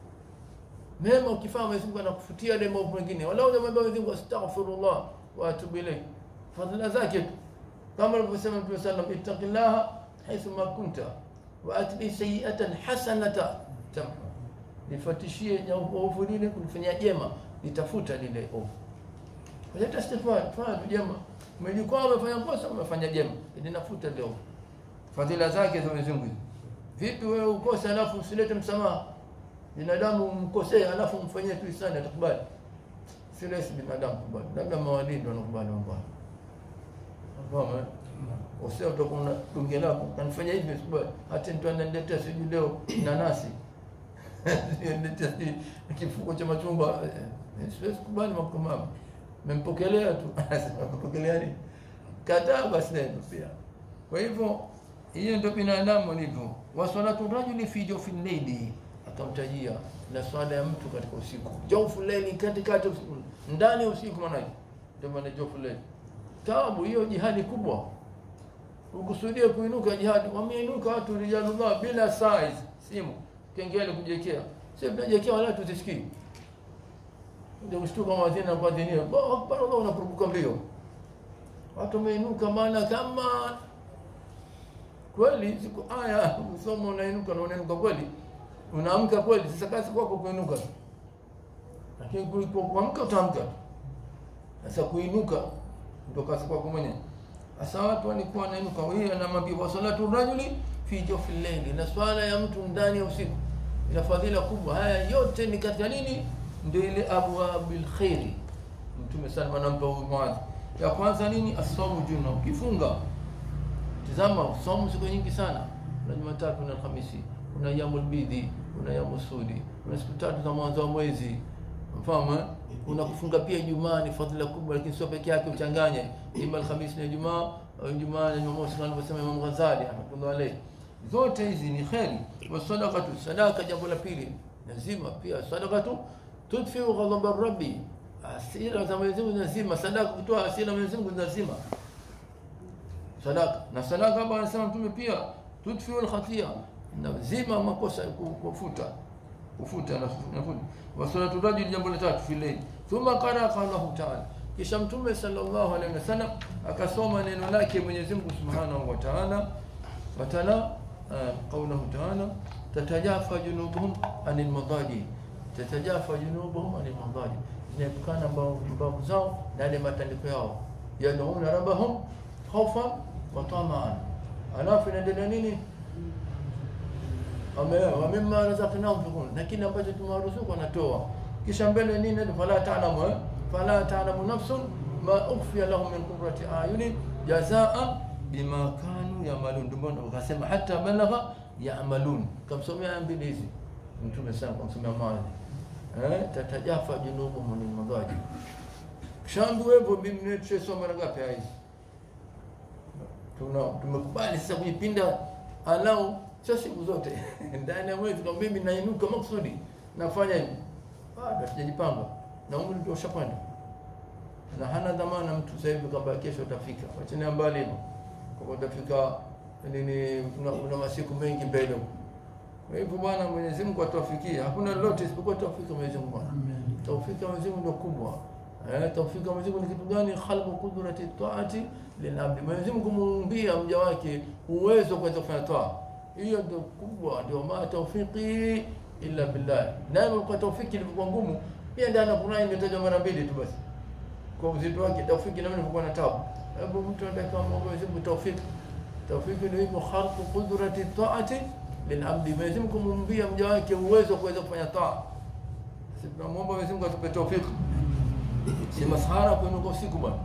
mema ukifanya Mwenyezi Mungu anakufutia ile maovu mengine. Wala unamwambia Mwenyezi Mungu astaghfirullah wa atubu ilayh, fadhila zake tu, kama alivyosema Mtume sallam, ittaqillaha haithu ma kunta wa atbi sayiatan hasanata tamhu, nifatishie ovu lile kunifanyia jema, nitafuta lile ovu. Leta istighfar, fanya tu jema. Umejikwaa umefanya kosa, umefanya jema, linafuta leo fadhila zake za Mwenyezi Mungu. Vipi wewe ukose alafu usilete msamaha? Binadamu umkosee alafu umfanyie tu ihsani, atakubali? Si rahisi binadamu kubali, labda mawalii ndio wanakubali mambo hayo. Unafahamu? eh? Usio utakuwa na dunge lako kanifanya hivi sikubali, hata mtu ananiletea sijui leo nanasi niletea sijui kifuko cha machungwa, eh, siwezi kubali mambo kama hayo. Mempokelea tu mempokelea nini? Kataa basi neno pia. Kwa hivyo hiyo ndio binadamu alivyo. Wasalatu rajuli fi jawfi llaili, akamtajia na swala ya mtu katika usiku. Jawfu llaili, katikati usiku, ndani ya usiku, maana ndio maana jawfu llaili. Taabu hiyo, jihadi kubwa. Ukusudia kuinuka jihadi, wameinuka watu rijalullah bila size, simu kengele kujiwekea, sisi tunajiwekea wala tuzisikii ndio kushtuka mwadhini na kuadhinia, Allahu akbar, Allah unakurupuka mbio, watu wameinuka, maana kama kweli siku aya usoma unainuka na unainuka kweli, unaamka kweli. Sasa kazi kwako kuinuka, lakini kuliko kuamka utaamka. Sasa kuinuka ndio kazi kwako mwenyewe. Sasa watu walikuwa wanainuka, huyu anamwambia wa salatu rajuli fi jawfi llaili, na swala ya mtu ndani ya usiku ina fadhila kubwa. Haya yote ni katika nini? Ndio ile abwabil khairi. Mtume sana anampa huyu Muadh. Ya kwanza nini? Asomu juna, ukifunga Tizama, somo siku nyingi sana. Kuna Jumatatu na Alhamisi, kuna yamul bidhi, kuna yamul sudi, kuna siku tatu za mwanzo wa mwezi. Mfahamu eh? Kuna kufunga pia Ijumaa ni fadhila kubwa, lakini sio peke yake, uchanganye ima Alhamisi na Ijumaa au Ijumaa na Jumamosi, kama alivyosema Imam Ghazali rahmatullah alayhi. Zote hizi ni kheri. Wa sadaqatu, sadaka, jambo la pili lazima pia sadaqatu tudfiu ghadhaba rabbi, hasira za Mwenyezi Mungu lazima. Sadaka kutoa hasira Mwenyezi Mungu lazima sadaka na sadaka hapa anasema mtume pia tudfiu alkhatia, nazima makosa kufuta kufuta na nafuta. Wa salatu rajul, jambo la tatu filei. Thumma qara qawlahu ta'ala, kisha mtume sallallahu alaihi wasallam akasoma neno lake Mwenyezi Mungu subhanahu wa ta'ala, watala qaulahu taala tatajafa junubuhum anil madaji tatajafa junubuhum anil madaji zinaepukana mbavu zao na yale matandiko yao yad'una rabbahum khawfan wa tamaan alafu inaendelea nini wa mimma razaqnahum yunfiqun na kile ambacho tumewaruzuku wanatoa kisha mbele nini fala ta'lamu fala ta'lamu nafsun ma ukhfiya lahum min qurrati ayunin jazaa bima kanu yamalun ndio maana wakasema hata balagha yamalun kamsomea aya mbili hizi mtume sana kamsomea mali eh tatajafa junubuhum min madaji shambu wepo mimi tusoma mara ngapi hizi tuna tumekubali sasa kujipinda alau sio siku zote ndani ya mwezi kama mimi nainuka maksudi nafanya hivi bado sijajipanga na umri ndio ushapanda na hana dhamana mtu sasa hivi kwamba kesho utafika wachana mbali hivyo kwa utafika nini una, una masiku mengi mbele huko kwa hivyo bwana Mwenyezi Mungu atuwafikie hakuna lolote isipokuwa tawfika Mwenyezi Mungu bwana tawfika Mwenyezi Mungu ndio kubwa eh tawfika Mwenyezi Mungu ni kitu gani khalqu qudrati taati lilabdi Mwenyezi Mungu kumuumbia mja wake uwezo kuweza kufanya toa hiyo ndio kubwa ndio ma tawfiki illa billah nayo kwa tawfiki ilikuwa ngumu pia ndani ya Qur'an imetajwa mara mbili tu basi kwa uzito wake tawfiki na ilikuwa na tabu hebu mtu anataka Mwenyezi Mungu tawfiki tawfiki ndio hivyo khalqu qudrati taati lilabdi Mwenyezi Mungu kumuumbia mja wake uwezo kuweza kufanya taa sisi tunamwomba Mwenyezi Mungu atupe tawfiki si masahara kuinuka usiku bwana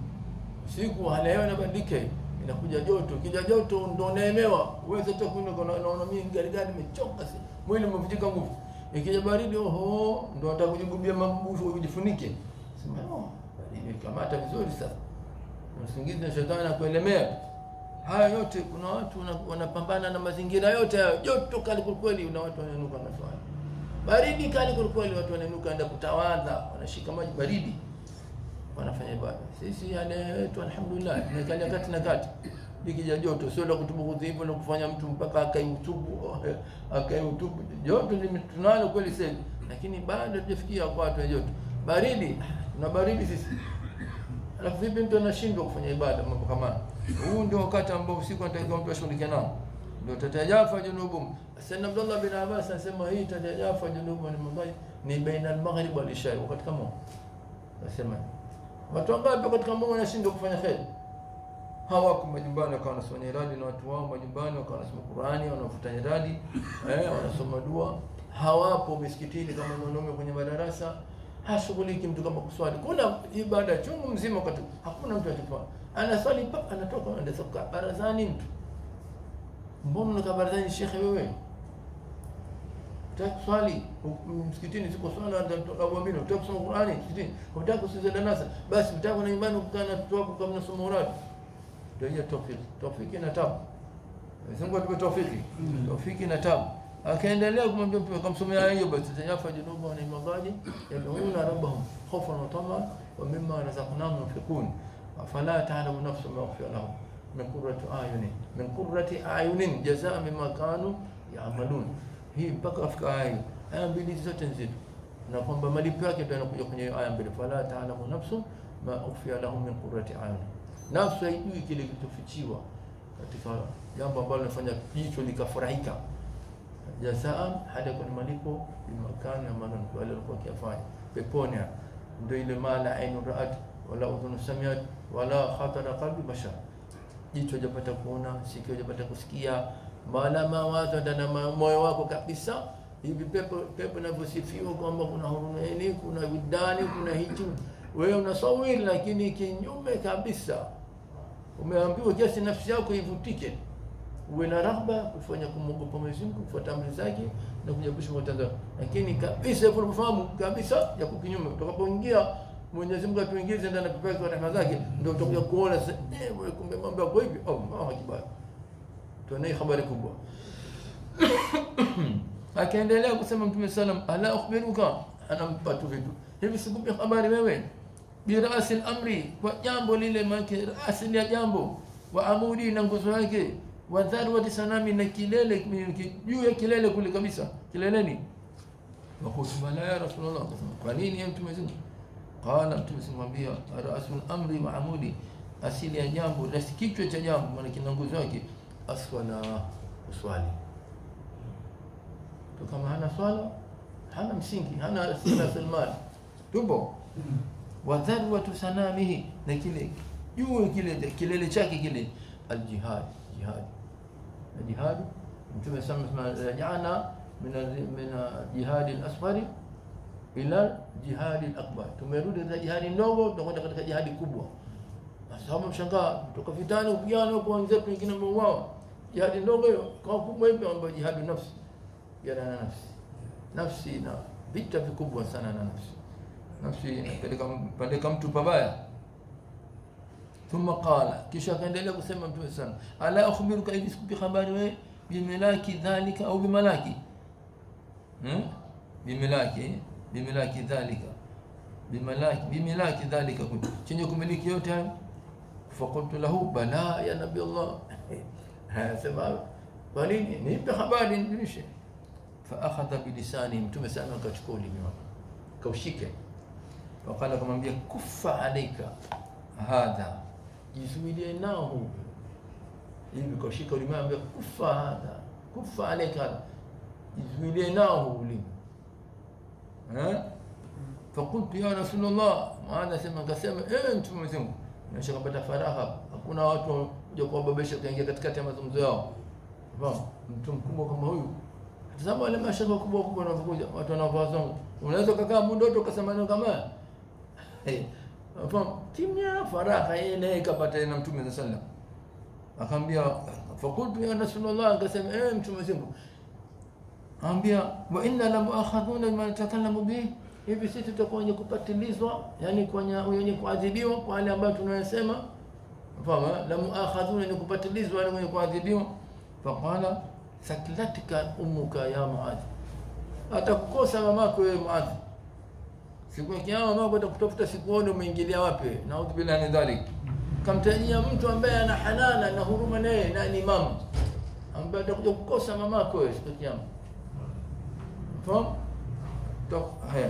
usiku hali ya hewa inabadilika inakuja joto kija joto ndo unaemewa uweze tu kuinuka unaona mimi gari gari nimechoka si mwili umevunjika nguvu ikija baridi oho ndo nataka kujigubia mabufu ujifunike sema oh baridi kamata vizuri sasa usingizi na shetani anakuelemea haya yote kuna watu wanapambana na mazingira yote hayo joto kali kweli na watu wanainuka na swali baridi kali kweli watu wanainuka enda kutawadha wanashika maji baridi wanafanya ibada sisi yale yetu alhamdulillah tunakalia kati na kati likija joto sio la kutubu hivyo na kufanya mtu mpaka akaiutubu akaiutubu joto tunalo kweli sasa lakini bado tujafikia kwa watu wa joto baridi na baridi sisi alafu vipi mtu anashindwa kufanya ibada mambo kama huu ndio wakati ambao usiku anatakiwa mtu ashughulike nao ndio tatajafa junubum Sayyidina Abdullah bin Abbas anasema hii tatajafa junubum ni mambo ni baina al-maghrib wal isha wakati kama nasema watu wangapi katika Mungu wanashindwa kufanya kheri hawako majumbani wakawa wanasoma iradi na watu wao majumbani wakawa wanasoma Qurani wanafuta iradi eh, wanasoma dua hawapo misikitini kama mwanaume kwenye madarasa hashughuliki mtu kama kuswali kuna ibada chungu mzima wakati hakuna mtu akifanya anaswali mpaka anatoka anaenda soka barazani mtu mbona unakaa barazani shekhe wewe Utaki kuswali msikitini siko swala ndio kuamini utaki kusoma Qur'ani msikitini utaki kusikiza darasa basi utaki na imani kukaa na mtoto wako kama unasoma uradi ndio hiyo tawfiki tawfiki na tabu Mungu atupe tawfiki tawfiki na tabu akaendelea kumwambia mtume akamsomea hiyo basi tajafa junubu na imagaji yad'una rabbahum khawfan wa tamaan wa mimma razaqnahum yunfiqun fala ta'lamu nafsun ma ukhfiya lahum min qurrati ayunin min qurrati ayunin jazaa mimma kanu ya'malun hii mpaka afika aya aya mbili zote nzito na kwamba malipo yake ndio yanakuja kwenye aya mbili fala ta'lamu nafsu ma ukhfiya lahum min qurrati ayun nafsu haijui kile kilichofichiwa katika jambo ambalo linafanya jicho likafurahika jazaa hadi kuna malipo bimakani na maana wale walikuwa wakifanya peponi ndio ile maana ainu ra'at wala udhunu samiat wala khatara qalbi bashar jicho hajapata kuona sikio hajapata kusikia maana mawazo ndani moyo wako kabisa hivi pepo pepo inavyosifiwa kwamba kuna hurumeni kuna vidani kuna hichi wewe unasawiri lakini kinyume kabisa umeambiwa kiasi nafsi yako ivutike uwe na rahba kufanya kumwogopa Mwenyezi Mungu kufuata amri zake na kujiepusha matendo lakini kabisa hivyo unafahamu kabisa ya kukinyume utakapoingia Mwenyezi Mungu atuingize ndani ya pepo yake rehema zake ndio utakuja kuona sasa eh kumbe mambo yako hivi oh Allahu akbar tuone habari kubwa akaendelea kusema mtume sallam ala ukhbiruka anampa tu vitu hivi sikupi habari wewe birasi amri kwa jambo lile make asili ya jambo wa amudi na nguzo yake wa dharwati sanami na kilele juu ya kilele kule kabisa kileleni wa khutbala ya rasulullah kwa nini ya mtume Mungu qala mtume simwambia rasul amri wa amudi asili ya jambo na kichwa cha jambo maana kina nguzo yake aswala kuswali tu kama hana swala hana msingi hana rasilimali tupo wa dharwatu sanamihi na kile juu kile kilele chake kile aljihad jihad na jihad mtume sema rajana min min jihad al-asghari ila jihad al-akbar tumerudi katika jihadi ndogo tunakwenda katika jihadi kubwa sasa mshangaa kutoka vitani kupigana huko wenzetu wengine wameuawa jihadi ndogo hiyo kwa kubwa hivi ambayo jihadi nafsi jihadi na nafsi nafsi na vita vikubwa sana na nafsi nafsi inapeleka mpeleka mtu pabaya thumma qala kisha akaendelea kusema mtume sana ala akhbiruka hivi sikupi habari wewe bimilaki dhalika au bimalaki hmm? bimilaki bimilaki dhalika bimalaki bimilaki dhalika chenye kumiliki yote hayo faqultu lahu bala ya nabii Allah sema kwa nini nipe habari nijulishe fa akhadha bilisani mtume sana akachukua ulimi wake kaushike wakala akamwambia kufa alaika hadha jizuilie nao huu hivi kaushika ulimi ambia kufa hadha kufa alaika hadha jizuilie nao huu ulimi eh fakultu ya rasulullah maana sema akasema eh mtume mzungu nimesha kupata faraha hakuna watu kuja kuwababesha kuingia katikati ya mazungumzo yao Fahamu? mtu mkubwa kama huyu tazama wale mashaka kubwa kubwa wanapokuja watu wanaovaa zongo unaweza kukaa muda wote ukasema neno kama haya eh fahamu kimya faraha yeye naye kapata na mtume sallallahu alaihi akamwambia fakultu ya rasulullah akasema eh mtume mzungu ambia wa inna la muakhadhuna bima natakallamu bihi hivi sisi tutakuwa wenye kupatilizwa yani kwenye wenye kuadhibiwa kwa wale ambao tunayosema fahamu la muakhadhuna ni kupatilizwa wale wenye kuadhibiwa faqala sakilatika ummuka ya muadh atakukosa mamako wewe muadh siku ya kiyama mamako atakutafuta sikuone umeingilia wapi naudhu billahi min dhalik kamtajia mtu ambaye ana hanana na huruma naye na ni mama ambaye atakuja kukosa mamako wewe siku ya kiyama fahamu haya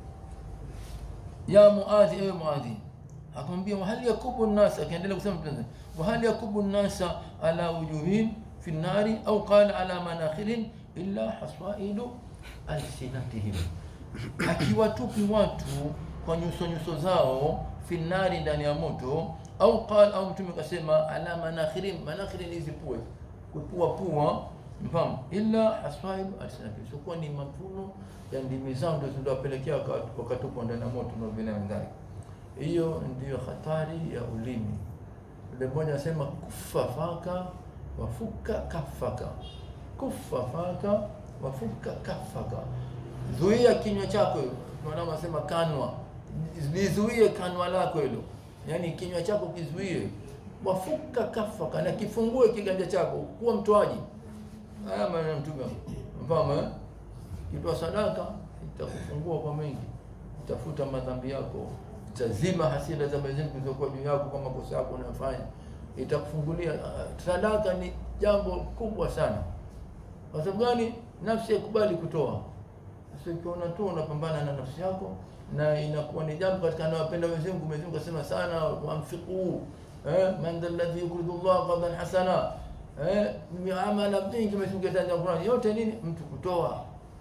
ya muadhi ewe muadhi akamwambia wahali yakubu nnas akaendelea kusema mtume wahali yakubu nnasa ala wujuhin fi nnari au qala ala manakhirin illa hasaidu alsinatihim akiwatupi watu kwa nyuso nyuso zao fi nnari ndani ya moto au qala au mtume kasema ala manakhirin manakhirin hizi pua kupua pua mfahamu illa hasaidu alsinatihim sikuwa ni mavuno ya ndimi zao ndio zinawapelekea wakatupwa ndani ya moto na vile ndani. Hiyo ndiyo hatari ya ulimi. Yule mmoja anasema kufa faka wafuka kafaka, kufa faka wafuka kafaka, zuia kinywa chako. Maana anasema kanwa, lizuie kanwa lako hilo, yaani kinywa chako kizuie, wafuka kafaka, na kifungue kiganja chako, kuwa mtoaji. Haya maneno ya Mtume, mfahamu eh? Kitoa sadaka itakufungua kwa mengi, itafuta madhambi yako, itazima hasira za Mwenyezi Mungu zilizokuwa juu yako kwa makosa yako unayofanya, itakufungulia. Sadaka ni jambo kubwa sana. Kwa sababu gani? Nafsi haikubali kutoa. Sasa ukiona tu unapambana na nafsi yako, na inakuwa ni jambo katika anawapenda Mwenyezi Mungu. Mwenyezi Mungu asema sana, wamfiqu eh, man dha alladhi yuridu Allah qardan hasana eh, amala mingi. Mwenyezi Mungu ataja Qur'an yote nini, mtu kutoa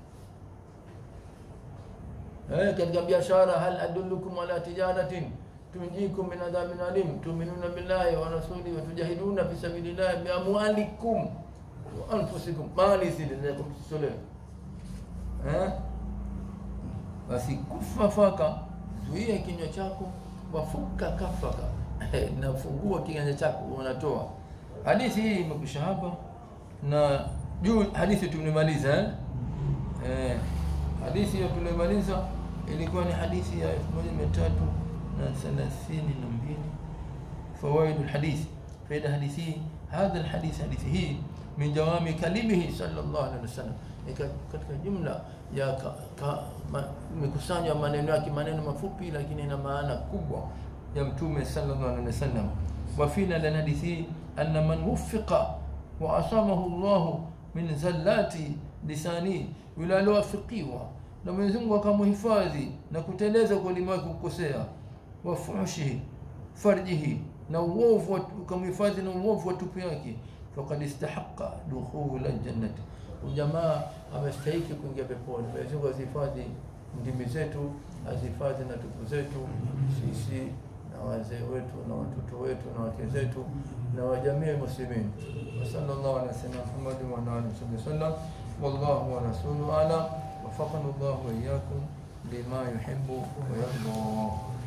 eh, katika biashara, hal adullukum ala tijaratin tunjikum min adhabin alim tu'minuna billahi wa rasulihi wa tujahiduna fi sabilillahi bi amwalikum wa anfusikum, mali zile za kumtolewa eh, basi kufa faka, zuia kinywa chako, wafuka kafaka nafungua kiganja chako, unatoa. Hadithi hii imekwisha hapa, na juu hadithi tumemaliza eh? Eh, hadithi hiyo tulimaliza ilikuwa ni hadithi ya elfu moja mia tatu na thelathini na mbili fawaidu lhadithi faida hadithi hii hadha lhadithi hadithi hii min jawami kalimihi sallallahu alaihi wasallam katika jumla ya mikusanyo ya maneno yake maneno mafupi lakini ina maana kubwa ya mtume sallallahu alaihi wasallam wafina lana hadithi hii anna man wuffiqa wa asamahu llahu min zallati lisani yule aliowafikiwa na Mwenyezi Mungu akamhifadhi na kuteleza kwa ulimi wake kukosea, wa fuhshihi farjihi, na uovu ukamhifadhi na uovu wa tupu yake, faqad istahaqa dukhula ljannati, ujamaa amestahiki kuingia peponi. Mwenyezi Mungu azihifadhi ndimi zetu, azihifadhi na tupu zetu sisi na wazee wetu na watoto wetu na wake zetu na wajamii muslimin. Wa sallallahu ala sayyidina Muhammadin wa ala alihi wasallam. Wallahu wa rasuluhu alam. Wafaqana Allahu wa iyyakum lima yuhibbu wa yarda.